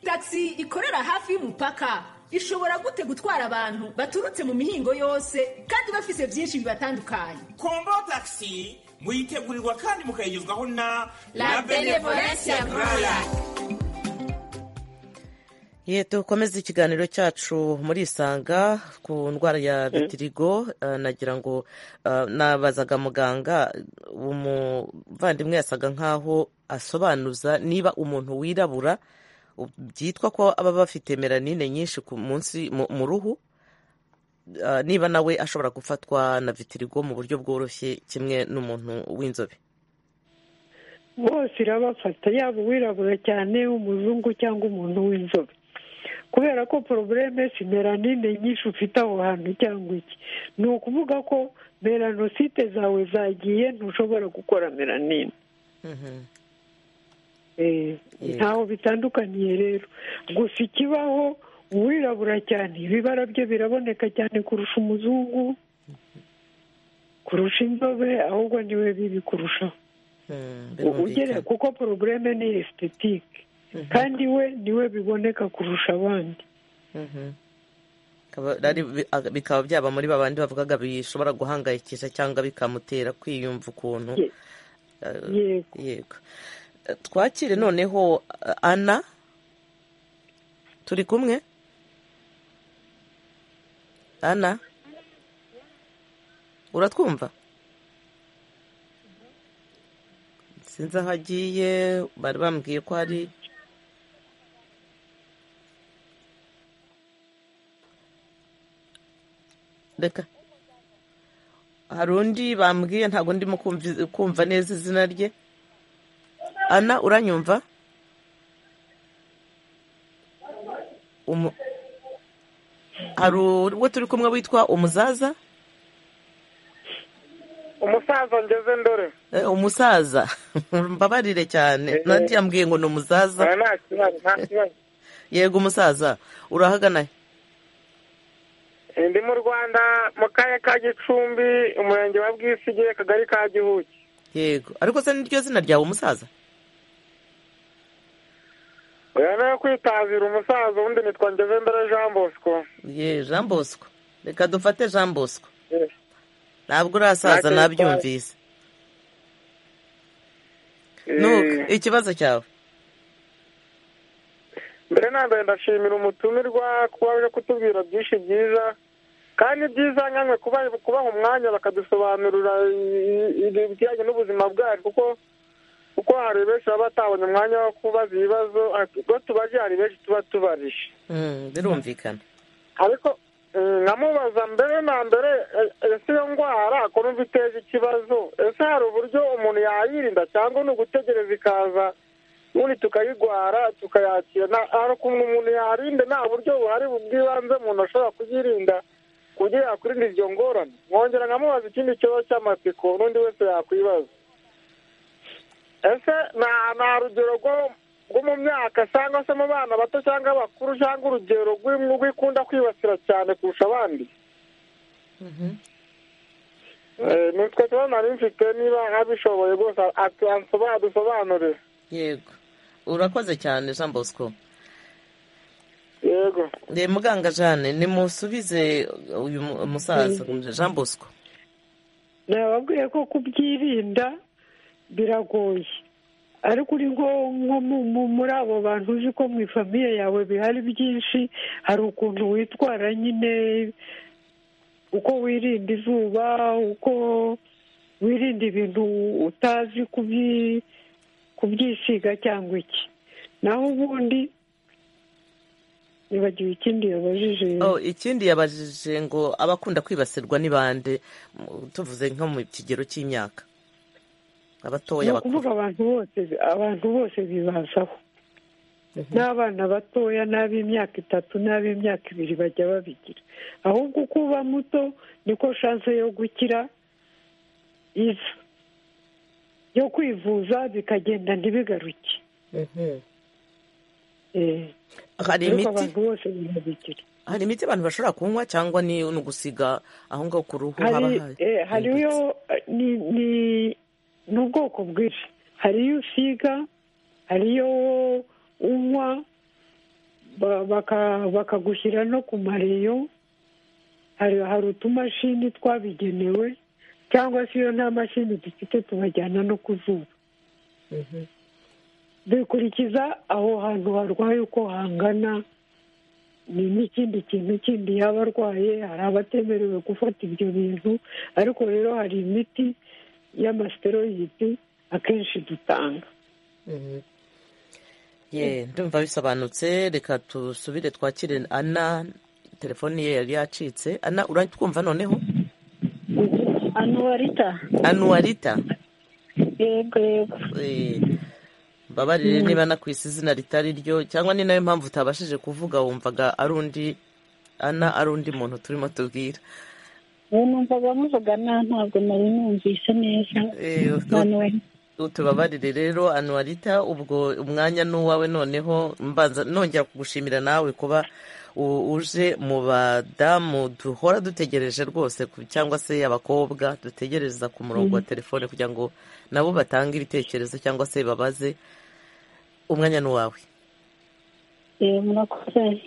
tagisi ikorera hafi y'umupaka ishobora gute gutwara abantu baturutse mu mihingo yose kandi bafise byinshi bibatandukanye kombo tagisi muyitegurirwa kandi mukayigezwaho na La Benevolencia Braya. ye dukomeze ikiganiro cyacu muri isanga ku ndwara ya vitirigo eh, nagira ngo eh, nabazaga muganga umuvandimwe yasaga nkaho asobanuza niba umuntu wirabura u- byitwa ko aba bafite melanine nyinshi ku munsi mu mu ruhu eh, niba nawe ashobora gufatwa na vitirigo mu buryo bworoshye kimwe n'umuntu w'inzobe bose irabafata yaba uwirabura cyane umuzungu cyangwa umuntu w'inzobe kubera ko porobureme si melanine nyinshi ufite aho hantu cyangwa iki ni ukuvuga ko melanosite zawe zagiye ntushobora gukora melanine Mhm. Eh, ntaho bitandukaniye rero gusa ikibaho uwirabura cyane ibibara bye biraboneka cyane kurusha umuzungu kurusha inzobe ahubwo niwe bibi kurushaho Mm, ugera birumvikana. kuko porobureme ni esititike kandi we niwe biboneka kurusha abandi Mhm. Akaba- ari- bi- a- bikaba byaba muri babandi bavugaga bishobora guhangayikisha cyangwa bikamutera kwiyumva ukuntu Ye- Eh, yego yego Eh, twakire noneho eh, ana turi kumwe ana uratwumva sinzi aho agiye bari bambwiye ko hari reka hari undi bambwiye ntabwo ndimo kumvi- kumva neza izina rye ana uranyumva umu- hari uwo turi kumwe witwa umuzaza umusaza ngeze ndore Eh, umusaza mbabarire cyane nanjye yambwiye ngo ni umusaza Eh, nta kibazo nta kibazo yego umusaza urahagana he? Eh, ndi mu rwanda mu karere ka gicumbi umurenge wa bwisige akagari ka gihuki yego ariko se niryo zina ryawe umusaza oya no kwitazira umusaza undi nitwa ngeze ndore jean bosco ye jean bosco reka dufate jean bosco Eh, ntabwo urasaza Ntacyo nabyumvise nuko ikibazo cyawe mbere na mbere ndashimira umutumirwa kuba uje kutubwira byinshi byiza kandi byiza nkamwe kuba kubaha umwanya bakadusobanurira i- i- ibijyanye n'ubuzima bwacu kuko kuko hari benshi baba batabonye umwanya wo kubaza ibibazo ariko iyo tubaje hari benshi tuba tubarije Mm, birumvikana ariko eh, nkamubaza mbere na mbere eh, ese iyo ndwara ko numva iteje ikibazo ese hari uburyo umuntu yayirinda cyangwa ni ugutegereza ikaza ubundi tukayirwara tukayakira nta- hari ukuntu umuntu yarinda nta buryo buhari bw'ibanze umuntu ashobora kuyirinda kugira yakwirinda iryo ngorane mwongera nkamubaza ikindi kibazo cy'amatsiko n'undi wese yakwibaza ese nta nta rugero rwo- rwo mu myaka cyangwa se mu bana bato cyangwa abakuru cyangwa urugero rw'imwe rwikunda kwibasira cyane kurusha abandi Eh, nitwe kibazo nari mfite niba nk'abishoboye rwose atu- ansoba- adusobanurire yego urakoze cyane jean bosco yego ni muganga jane nimusubize uyu mu- musaza jean bosco nababwiye ko kubyirinda biragoye ariko uri nko nko mu- mu- muri abo bantu uzi ko mu ifamiye yawe bihari byinshi hari ukuntu witwara nyine uko wirinda izuba uko wirinda ibintu utazi kubyi- kubyisiga cyangwa iki naho ubundi nibagiwe ikindi yabajije Oh, ikindi yabajije ngo abakunda kwibasirwa ni bande M- tuvuze nko mu kigero cy'imyaka ni abatoya bakuru ukuvuga abantu bose abantu bose bibazaho n'abana batoya n'ab'imyaka itatu n'ab'imyaka ibiri bajya babigira ahubwo uko uba muto niko shanse yo gukira iza yo kwivuza bikagenda ntibigaruke Eh, Hari ariko imiti? abantu bose birabigira hari imiti abantu bashobora kunywa cyangwa ni ni ugusiga aho ngaho ku ruhu haba hari hari eh, hariyo eh, ni ni ni ubwoko bwinshi hariyo usiga hariyo unywa ba- baka- bakagushyira no ku mareyo hari hari utumashini twabigenewe cyangwa se iyo nta mashini dufite tubajyana no ku zuba bikurikiza aho hantu harwaye uko hangana ni n'ikindi kintu kindi yaba arwaye hari abatemerewe gufata ibyo bintu ariko rero hari imiti y'amasiteroyidi akenshi dutanga ye ndumva bisobanutse reka tusubire twakire ana telefoni ye yari yacitse ana uratwumva noneho anuwarita anuwarita yego yego Eh, mbabarire niba nakwise izina ritari ryo cyangwa ni nayo mpamvu utabashije kuvuga wumvaga ari undi ana ari undi muntu turimo tubwira ubu numvaga muvuga nta ntabwo nari numvise neza anuwarita tubabarire rero anuwarita ubwo umwanya ni uwawe noneho mbanza nongera kugushimira nawe kuba u- uje mu badamu duhora dutegereje rwose ku- cyangwa se abakobwa dutegereza ku murongo wa Mhm. telefone kugira ngo nabo batange ibitekerezo cyangwa se babaze umwanya ni uwawe Eh, murakoze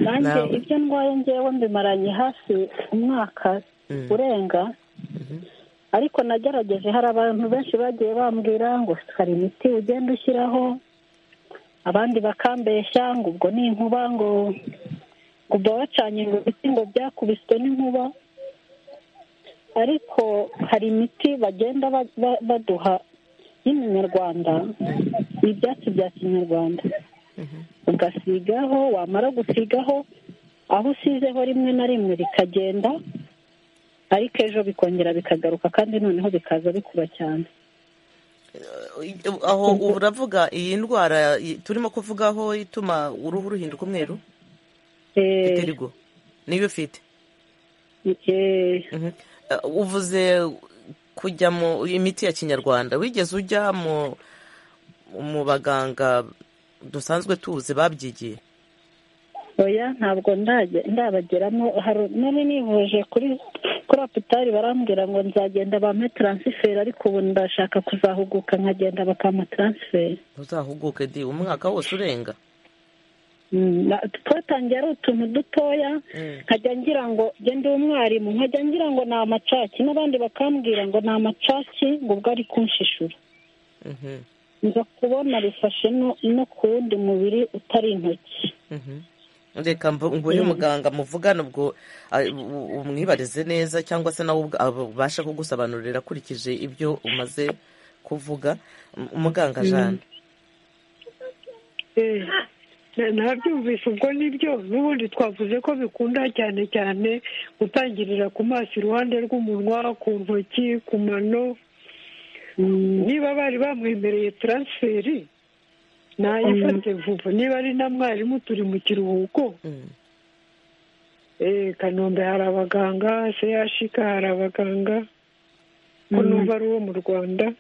nanjye Nawe. ibyo ndwaye ngewe mbimaranye hafi umwaka Mm. urenga ariko nagerageje hari abantu benshi bagiye bambwira ngo hari imiti ugenda ushyiraho abandi bakambeshya ngo ubwo ni inkuba ngo ngo ubwo wacanye ngo ibiti ngo byakubiswe n'inkuba ariko hari imiti bagenda ba- ba- baduha y'iminyarwanda ibyatsi bya kinyarwanda ugasigaho wamara gusigaho aho usizeho rimwe na rimwe bikagenda ariko ejo bikongera bikagaruka kandi noneho bikaza bikuba cyane aho ubu uravuga iyi ndwara i- turimo kuvugaho ituma uruhu ruhinduka umweru iterigo niyo ufite Mhm. Eh, uvuze kujya mu imiti ya kinyarwanda wigeze ujya mu mu baganga dusanzwe tuzi babyigiye oya ntabwo ndajya ndabageramo hari nari nivuje kuri kuri hopitali barambwira ngo nzagenda bampe taransiferi ariko ubu ndashaka kuzahuguka nkagenda bakampa taransiferi uzahuguke di umwaka wose urenga Mm, na- twatangiye ari utuntu dutoya nkajya ngira ngo njye ndi umwarimu nkajya ngira ngo ni amacaki n'abandi bakambwira ngo ni amacaki ngo ubwo ari kunshishura Mhm, nza kubona bifashe no- no ku wundi mubiri utari intoki mhm. reka mvu- nguhe umuganga muvugane ubwo ah, u- umwibarize neza cyangwa se nawe ubwa- abasha kugusobanurira akurikije ibyo umaze kuvuga Um- umuganga Mm. jane nabyumvise ubwo nibyo n'ubundi twavuze ko bikunda cyane cyane gutangirira ku maso iruhande rw'umunwa ku ntoki ku mano niba bari bamwemereye taransiferi nayifate vuba niba ari na mwarimu turi mu kiruhuko Eh, kanombe hari abaganga seyashika hari abaganga ko Mm. numva ari uwo mu rwanda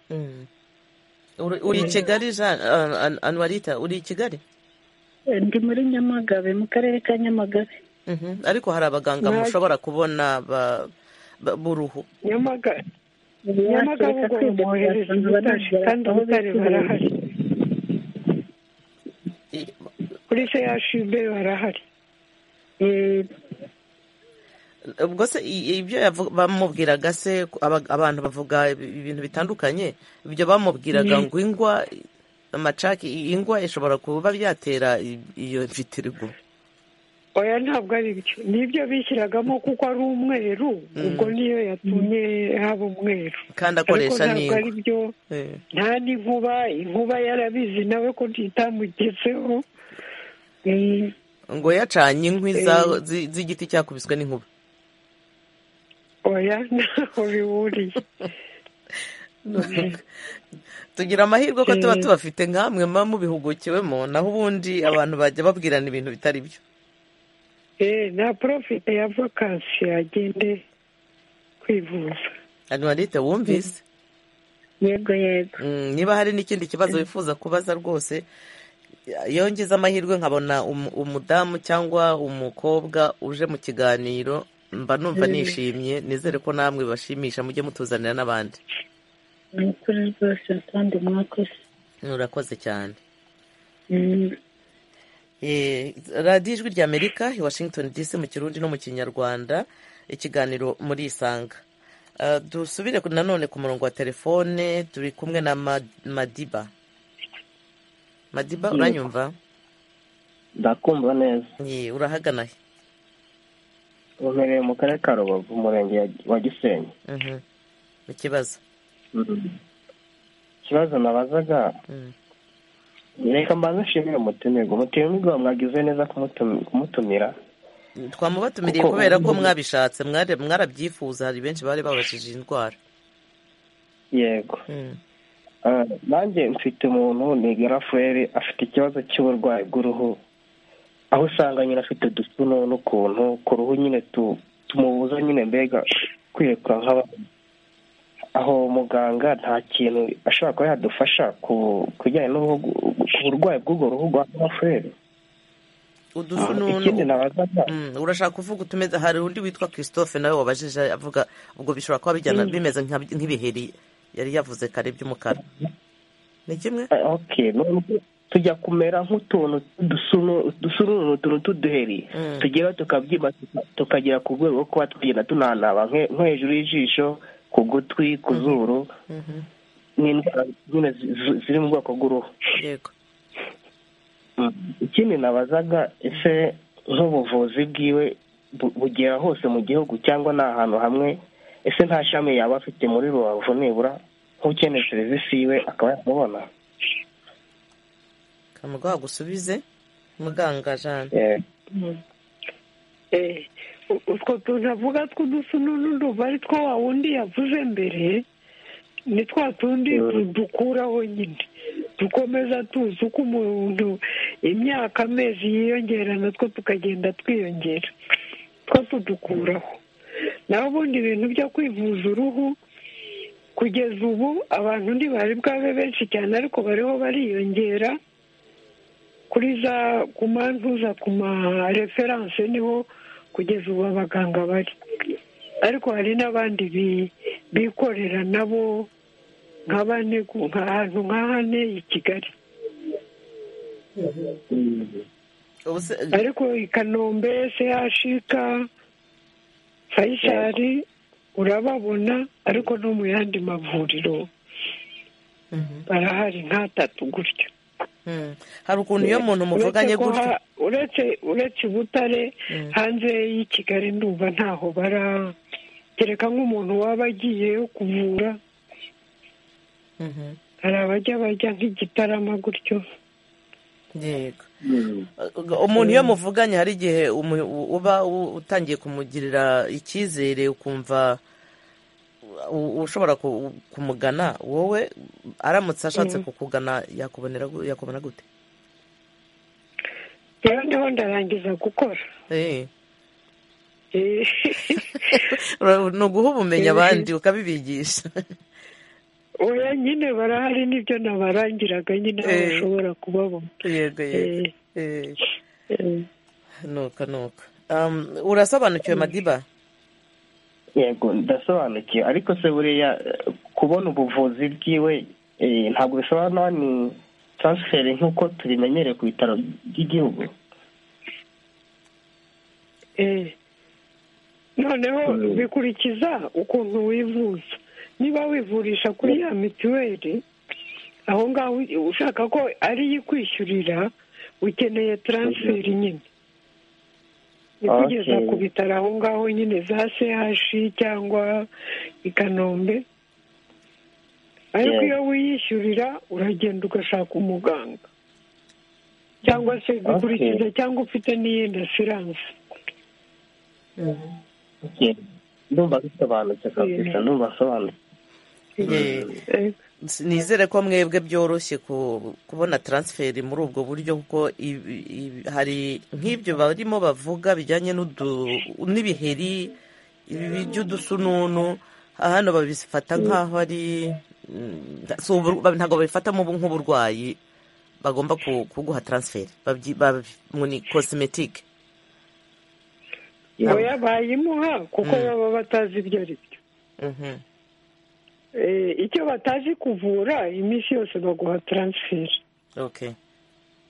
Uri- uri i kigali jane ah, An- anwarita uri i kigali Eh, ndi muri nyamagabe mu karere ka nyamagabe Mhm, ariko hari abaganga Nta- mushobora kubona ba- ba- b'uruhu nyamagabe Nyamagabe ubwo bamwohereza i Butare, kandi i Butare barahari. kuri seyashibe barahari ubwo se i- ibyo yavu- bamubwiraga se ku- aba- abantu bavuga ibi- ibintu bitandukanye ibyo bamubwiraga Mm. ngo ingwa amacaki i- ingwa ishobora kuba byatera i- iyo vitirigo oya ntabwo ari byo nibyo bishyiragamo kuko ari umweru ubwo niyo yatumye haba umweru kandi ariko akoresha ntabwo ari n'ingwa byo Eh. nta n'inkuba inkuba yarabizi nawe ko ntitamugezeho Eh, ngo yacanye inkwi za- Eh. zi- z'igiti cyakubiswe n'inkuba oya ntaho bihuriye tugira amahirwe ko tuba Eh. tubafite nk'amwe muba mubihugukiwemo naho ubundi abantu bajya babwirana ibintu bitari byo Eh, nta porofite ya vakansi yagende kwivuza anuwarite wumvise yego yego niba hari n'ikindi kibazo wifuza kubaza rwose iyo ngize amahirwe nkabona umu- umudamu cyangwa umukobwa uje mu kiganiro mba numva Mm. nishimye nizere ko namwe bashimisha mujye mutuzanira n'abandi ni ukuri rwose kandi mwakoze murakoze cyane Mm. Eh, radiyo ijwi rya amerika i washington dc mu kirundi no mu kinyarwanda ikiganiro muri isanga Eh, dusubire ku- nanone ku murongo wa telefone turi kumwe na Ma- madiba madiba Yego. uranyumva ndakumva neza Ye, urahagana he umpereye mu karere ka rubavu umurenge ya- wa gisenyi Mhm. ikibazo ikibazo nabazaga reka mbanze nshimire umutumirwa umutumirwa mwagize neza kumutum- kumutumira twamubatumiriye Kuko- kubera ko mwabishatse mwari- mwarabyifuza hari benshi bari babajije indwara yego Ah, nanjye mfite umuntu ni garafurere afite ikibazo cy'uburwayi bw'uruhu aho usanga nyine afite udusuno n'ukuntu ku ruhu nyine tu- tumubuza nyine mbega kwirekura nk'abandi aho muganga nta kintu ashobora kuba yadufasha ku kujyanye n'uruhu ku burwayi bw'ubwo ruhu rwa garafurere ikindi udusununu nabazaga Mm, urashaka kuvuga utumeze hari undi witwa christophe nawe wabajije avuga ubwo bishobora kuba bijyana Mm. bimeze nka- nk'ibiheri yari yavuze kare by'umukara ni kimwe okay nubwo tujya kumera nk'utuntu dusununu utuntu tw'uduheri Mm. tugira tukabyimba tuka- tukagera ku rwego rwo kuba twagenda tunanaba nke- nko hejuru y'ijisho ku gutwi ku zuru Mhm. n'indwara nyine zi- zi- ziri mu bwoko bw'uruhu yego ikindi nabazaga ese nk'ubuvuzi bwiwe bu- bugera hose mu gihugu cyangwa ni ahantu hamwe ese nta shami yaba afite muri rubavu nibura nk'ukeneye serivisi yiwe akaba yamubona kamuga wagusubize muganga jane Eh, Eh, u- utwo tuntu avuga tw'udusununu nduva ari two wa wundi yavuze mbere ni twa tundi du- dukuraho nyine dukomeza tuzi uko umuntu imyaka amezi yiyongera natwo tukagenda twiyongera two tudukuraho naho ubundi ibintu byo kwivuza uruhu kugeza ubu abantu ntibari bwabe benshi cyane ariko bariho bariyongera kuri za ku mpamvu za ku mareferanse niho kugeza ubu abaganga bari ariko hari n'abandi bi- bikorera nabo nka bane ku- ahantu nka hane i kigali ariko i kanombe sehashika fayisari urababona ariko no mu yandi mavuriro barahari nk'atatu gutyo hari ukuntu iyo umuntu Uretse muvuganye ko gutyo ha- uretse uretse i butare hanze y'i kigali ndumva ntaho bara kereka nk'umuntu waba agiyeyo kuvura hari abajya bajya nk'igitarama gutyo yego umuntu iyo muvuganye hari igihe umu- uba u- utangiye kumugirira icyizere ukumva u- ushobora ku- kumugana wowe aramutse ashatse Mm. kukugana yakubonera gu- yakubona gute rero ndiho ndarangiza gukora Eh. Eh, Ura- ni uguha ubumenyi Eh. abandi ukabibigisha oya nyine barahari nibyo nabarangiraga nyine aho Eh. bashobora kubabona yego yego Eh. Eh. nuko nuko Um, urasobanukiwe madiba yego ndasobanukiwe ariko se buriya eh, kubona ubuvuzi bwiwe eh, ntabwo bisobanura ni taransiferi nk'uko tubimenyereye ku bitaro by'igihugu Eh. noneho bikurikiza ukuntu wivuza niba wivurisha kuri ya mituweli aho ngaho ushaka ko ari yo ikwishyurira ukeneye taransiferi nyine ikugeza Okay. ku bitaro aho ngaho nyine za sehashi cyangwa i kanombe ariko Yeah. iyo wiyishyurira uragenda ugashaka umuganga cyangwa se bikurikiza cyangwa ufite n'iyindi asiranse Okay. ndumva bisobanutse kabisa ndumva asobanutse Ye- nizere ko mwebwe byoroshye ku- kubona taransiferi muri ubwo buryo kuko ibi- ibi- hari nk'ibyo barimo bavuga bijyanye n'udu- n'ibiheri ibi by'udusununu hano babifata nk'aho ari mm, si ubu- ba- ntabwo babifata mu- nk'uburwayi bagomba ku- kuguha taransiferi babyi- babyi- ngo ni kosimetike oya bayimuha kuko Mm. baba batazi ibyo ari byo Eh, icyo batazi kuvura iminsi yose baguha taransiferi ok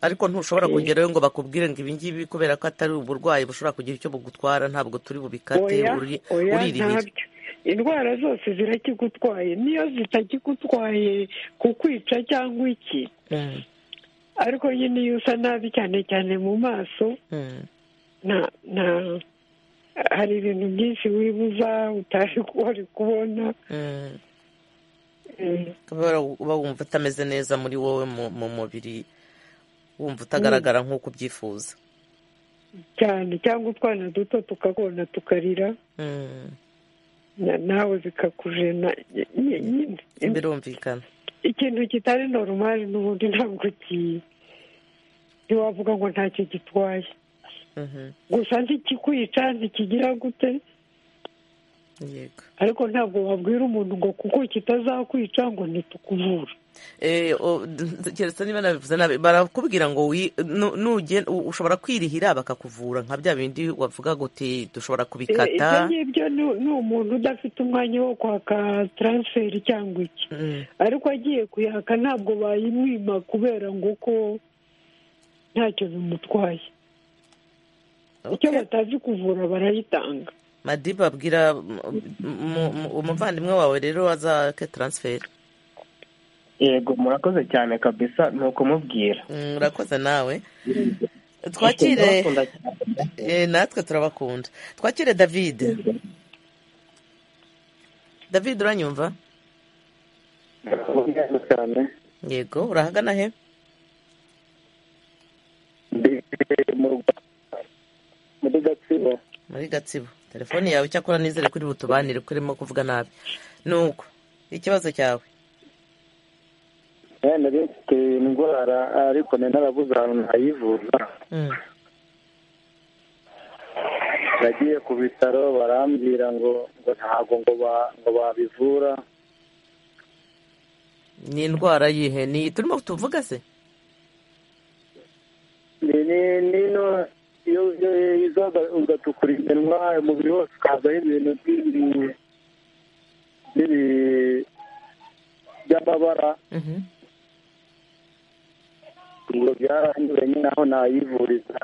ariko ntushobora kugerayo ngo bakubwire ngo ibi ngibi kubera ko atari uburwayi bushobora kugira icyo bugutwara ntabwo turi bubikate oya uri- oya uriribira ntabyo indwara zose zirakigutwaye niyo zitakigutwaye kukwica cyangwa iki Mm, ariko nyine iyo usa nabi cyane cyane mu maso mm. nta nta hari ibintu byinshi wibuza utari wari kubona Mm. Eh, kubera uba wumva utameze neza muri wowe mu mu mubiri wumva utagaragara nk'uko ubyifuza cyane cyangwa utwana duto tukabona tukarira Mm. na- nawe bikakujena Nye- nyine birumvikana ikintu kitari normal n'ubundi ntabwo ki ntiwavuga ngo ntacyo gitwaye Mhm. gusa ntikikwica ntikigira gute yego ariko ntabwo wabwira umuntu ngo kuko kitazakwica ngo ntitukuvura Eh, o- d- keretse niba nabivuze nabi barakubwira ngo wi- nu- nuge- u- ushobora kwirihira bakakuvura nka bya bindi wavuga guti Eh, dushobora ibyo kubikata ngibyo ni- ni umuntu udafite umwanya wo kwaka taransiferi cyangwa iki ariko agiye kuyaka ntabwo bayimwima kubera ngo uko ntacyo bimutwaye icyo batazi kuvura barayitanga madiba abwira m- m- m- umuvandimwe wawe rero azake taransiferi yego murakoze cyane kabisa ni ukumubwira Mm, urakoze nawe twakire Ndabakunda cyane. Eh, natwe turabakunda twakire david david uranyumva Murakoze cyane yego urahagana he ndi mu Rwanda muri gatsibo muri gatsibo telefone yawe icyakora nizere kuri butubanire ko urimo kuvuga nabi nuko ikibazo cyawe wenda bifite indwara ariko ni narabuze ahantu nayivuza nagiye ku bitaro barambwira ngo ngo ntabwo ngo ba- ngo babivura ni indwara yihe ni turimo tuvuga se ni ni nino iyo iyo iza ugatukura iminwa umubiri wose ukazaho ibintu by'ibi by'ibi- by'amabara ngo byaranyure nyine aho nayivuriza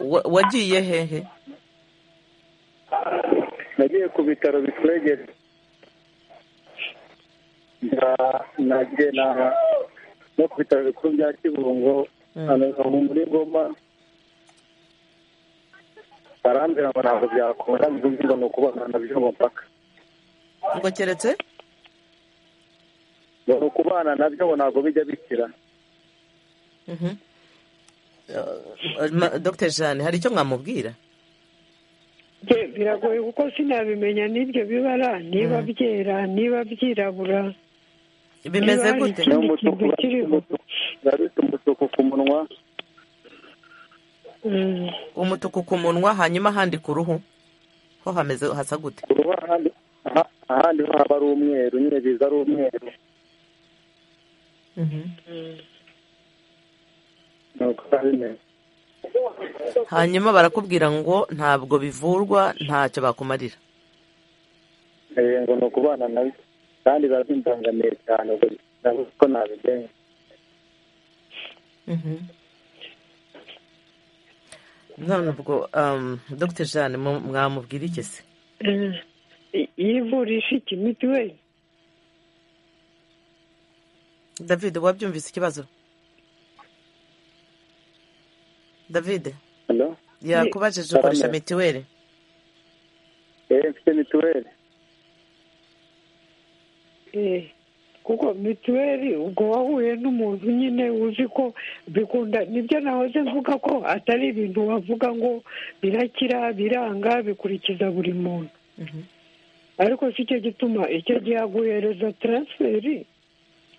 Wa- wagiye hehe nagiye ku bitaro bitwegere Na- nagiye na- no ku bitaro bikuru bya kibungo hano hano muri ngoma barambwira ngo ntabwo byakunda ngo ngo ni ukubana byo ngo mpaka ngo keretse ngo ni ukubana nabyo ngo ntabwo bijya bikira Mhm. Eh, ma- dr jeanne hari icyo mwamubwira Bye- biragoye kuko sinabimenya n'ibyo bibara niba byera niba byirabura niba bimeze hari gute ikindi kintu kiriho urabita umutuku ku munwa umutuku ku munwa hanyuma ahandi ku ruhu ho hameze hasa gute ku ruhu ahandi aha- ahandi ho haba ari umweru nyine biza ari umweru ni uko biba bimeze hanyuma barakubwira ngo ntabwo bivurwa ntacyo bakumarira Eh, ngo ni ukubana nawe kandi barabimbangamiye cyane ubwo nabuze ko nabigenza none ubwo um, dr jeanne mu- mwamubwira iki se Eh, i- yivurisha iki mituweli david wabyumvise ikibazo david Hello? yakubajije ukoresha Karame. mituweli eh mfite mituweli Eh, kuko mituweli ubwo wahuye n'umuntu nyine uzi ko bikunda nibyo nahoze mvuga ko atari ibintu wavuga ngo birakira biranga bikurikiza buri muntu ariko si cyo gituma icyo gihe aguhereza taransiferi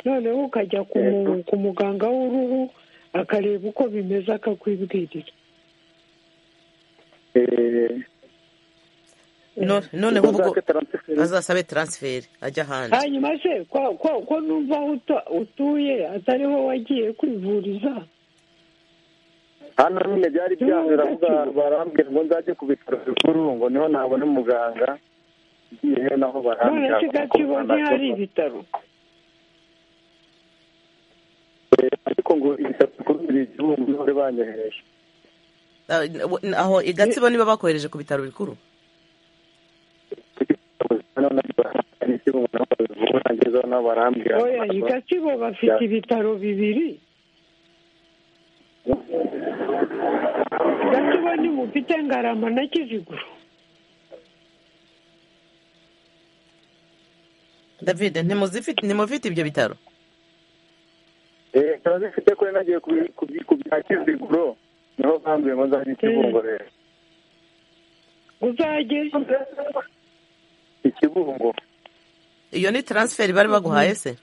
noneho ukajya ku mu- ku muganga w'uruhu akareba uko bimeze akakwibwirira No- noneho ubwo azasabe taransiferi ajya ahandi hanyuma se ko ko ko numva aho utu- utuye atariho wagiye kwivuriza hano nyine byari byanze uravuga barambwira ngo nzajye ku bitaro bikuru ngo niho nabona umuganga ngiyeyo naho none barambwira se gatsibo ntihari ibitaro Eh, ariko ngo ibitaro bikuru biri igihumbi bari banyohereje Ah, n- aho i gatsibo niba bakohereje ku bitaro bikuru noneho nabyo barambwira ikirungu naho babivura ngezeho naho barambwira oya i gatsibo bafite ibitaro bibiri gatsibo ntimufite ngarama na kiziguro david ntimuzifite ntimufite ibyo bitaro eh turabifite kuri nagiye ku- ku- ku bya kiziguro niho bambwiye ngo nzajye ikibungo rero uzajye ikibungo iyo ni taransiferi bari baguhaye se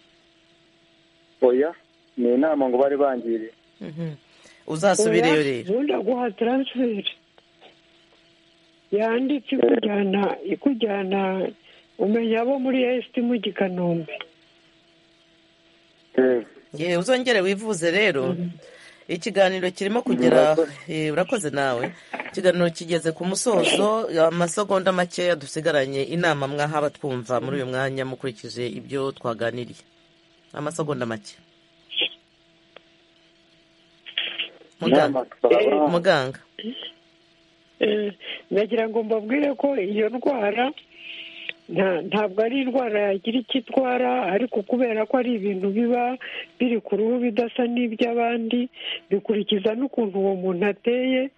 oya ni inama ngo bari bangiriye uzasubireyo rero ubundi aguha taransiferi yanditse ikujyana ikujyana umenya abo muri esiti mu gikanombe yewe uzongere wivuze rero ikiganiro kirimo kugera eh, urakoze nawe ikiganiro kigeze ku musozo amasegonda makeya dusigaranye inama mwahaba twumva muri uyu mwanya mukurikije ibyo twaganiriye amasegonda make muganga Inama- muganga Eh, nagira ngo mbabwire ko iyo ndwara nta- ntabwo ari indwara yagira icyo itwara ariko kubera ko ari ibintu biba biri ku ruhu bidasa n'iby'abandi bikurikiza n'ukuntu uwo muntu ateye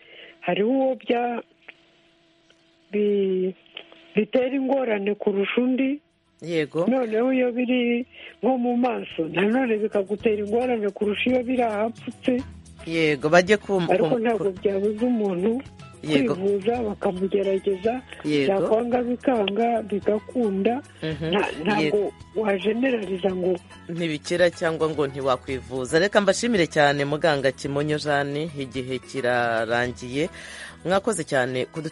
hariho uwo bya bi- bitera ingorane kurusha undi yego noneho iyo biri nko mu maso nanone bikagutera ingorane kurusha iyo biri ahapfutse yego bajye ku ariko ku- ntabwo byabuza umuntu Yego. kwivuza bakamugerageza Yego. byakwanga bikanga bigakunda Nta- ntabwo wajenerariza ngo ntibikira cyangwa ngo ntiwakwivuza reka mbashimire cyane muganga kimonyo jane igihe kirarangiye mwakoze cyane kudu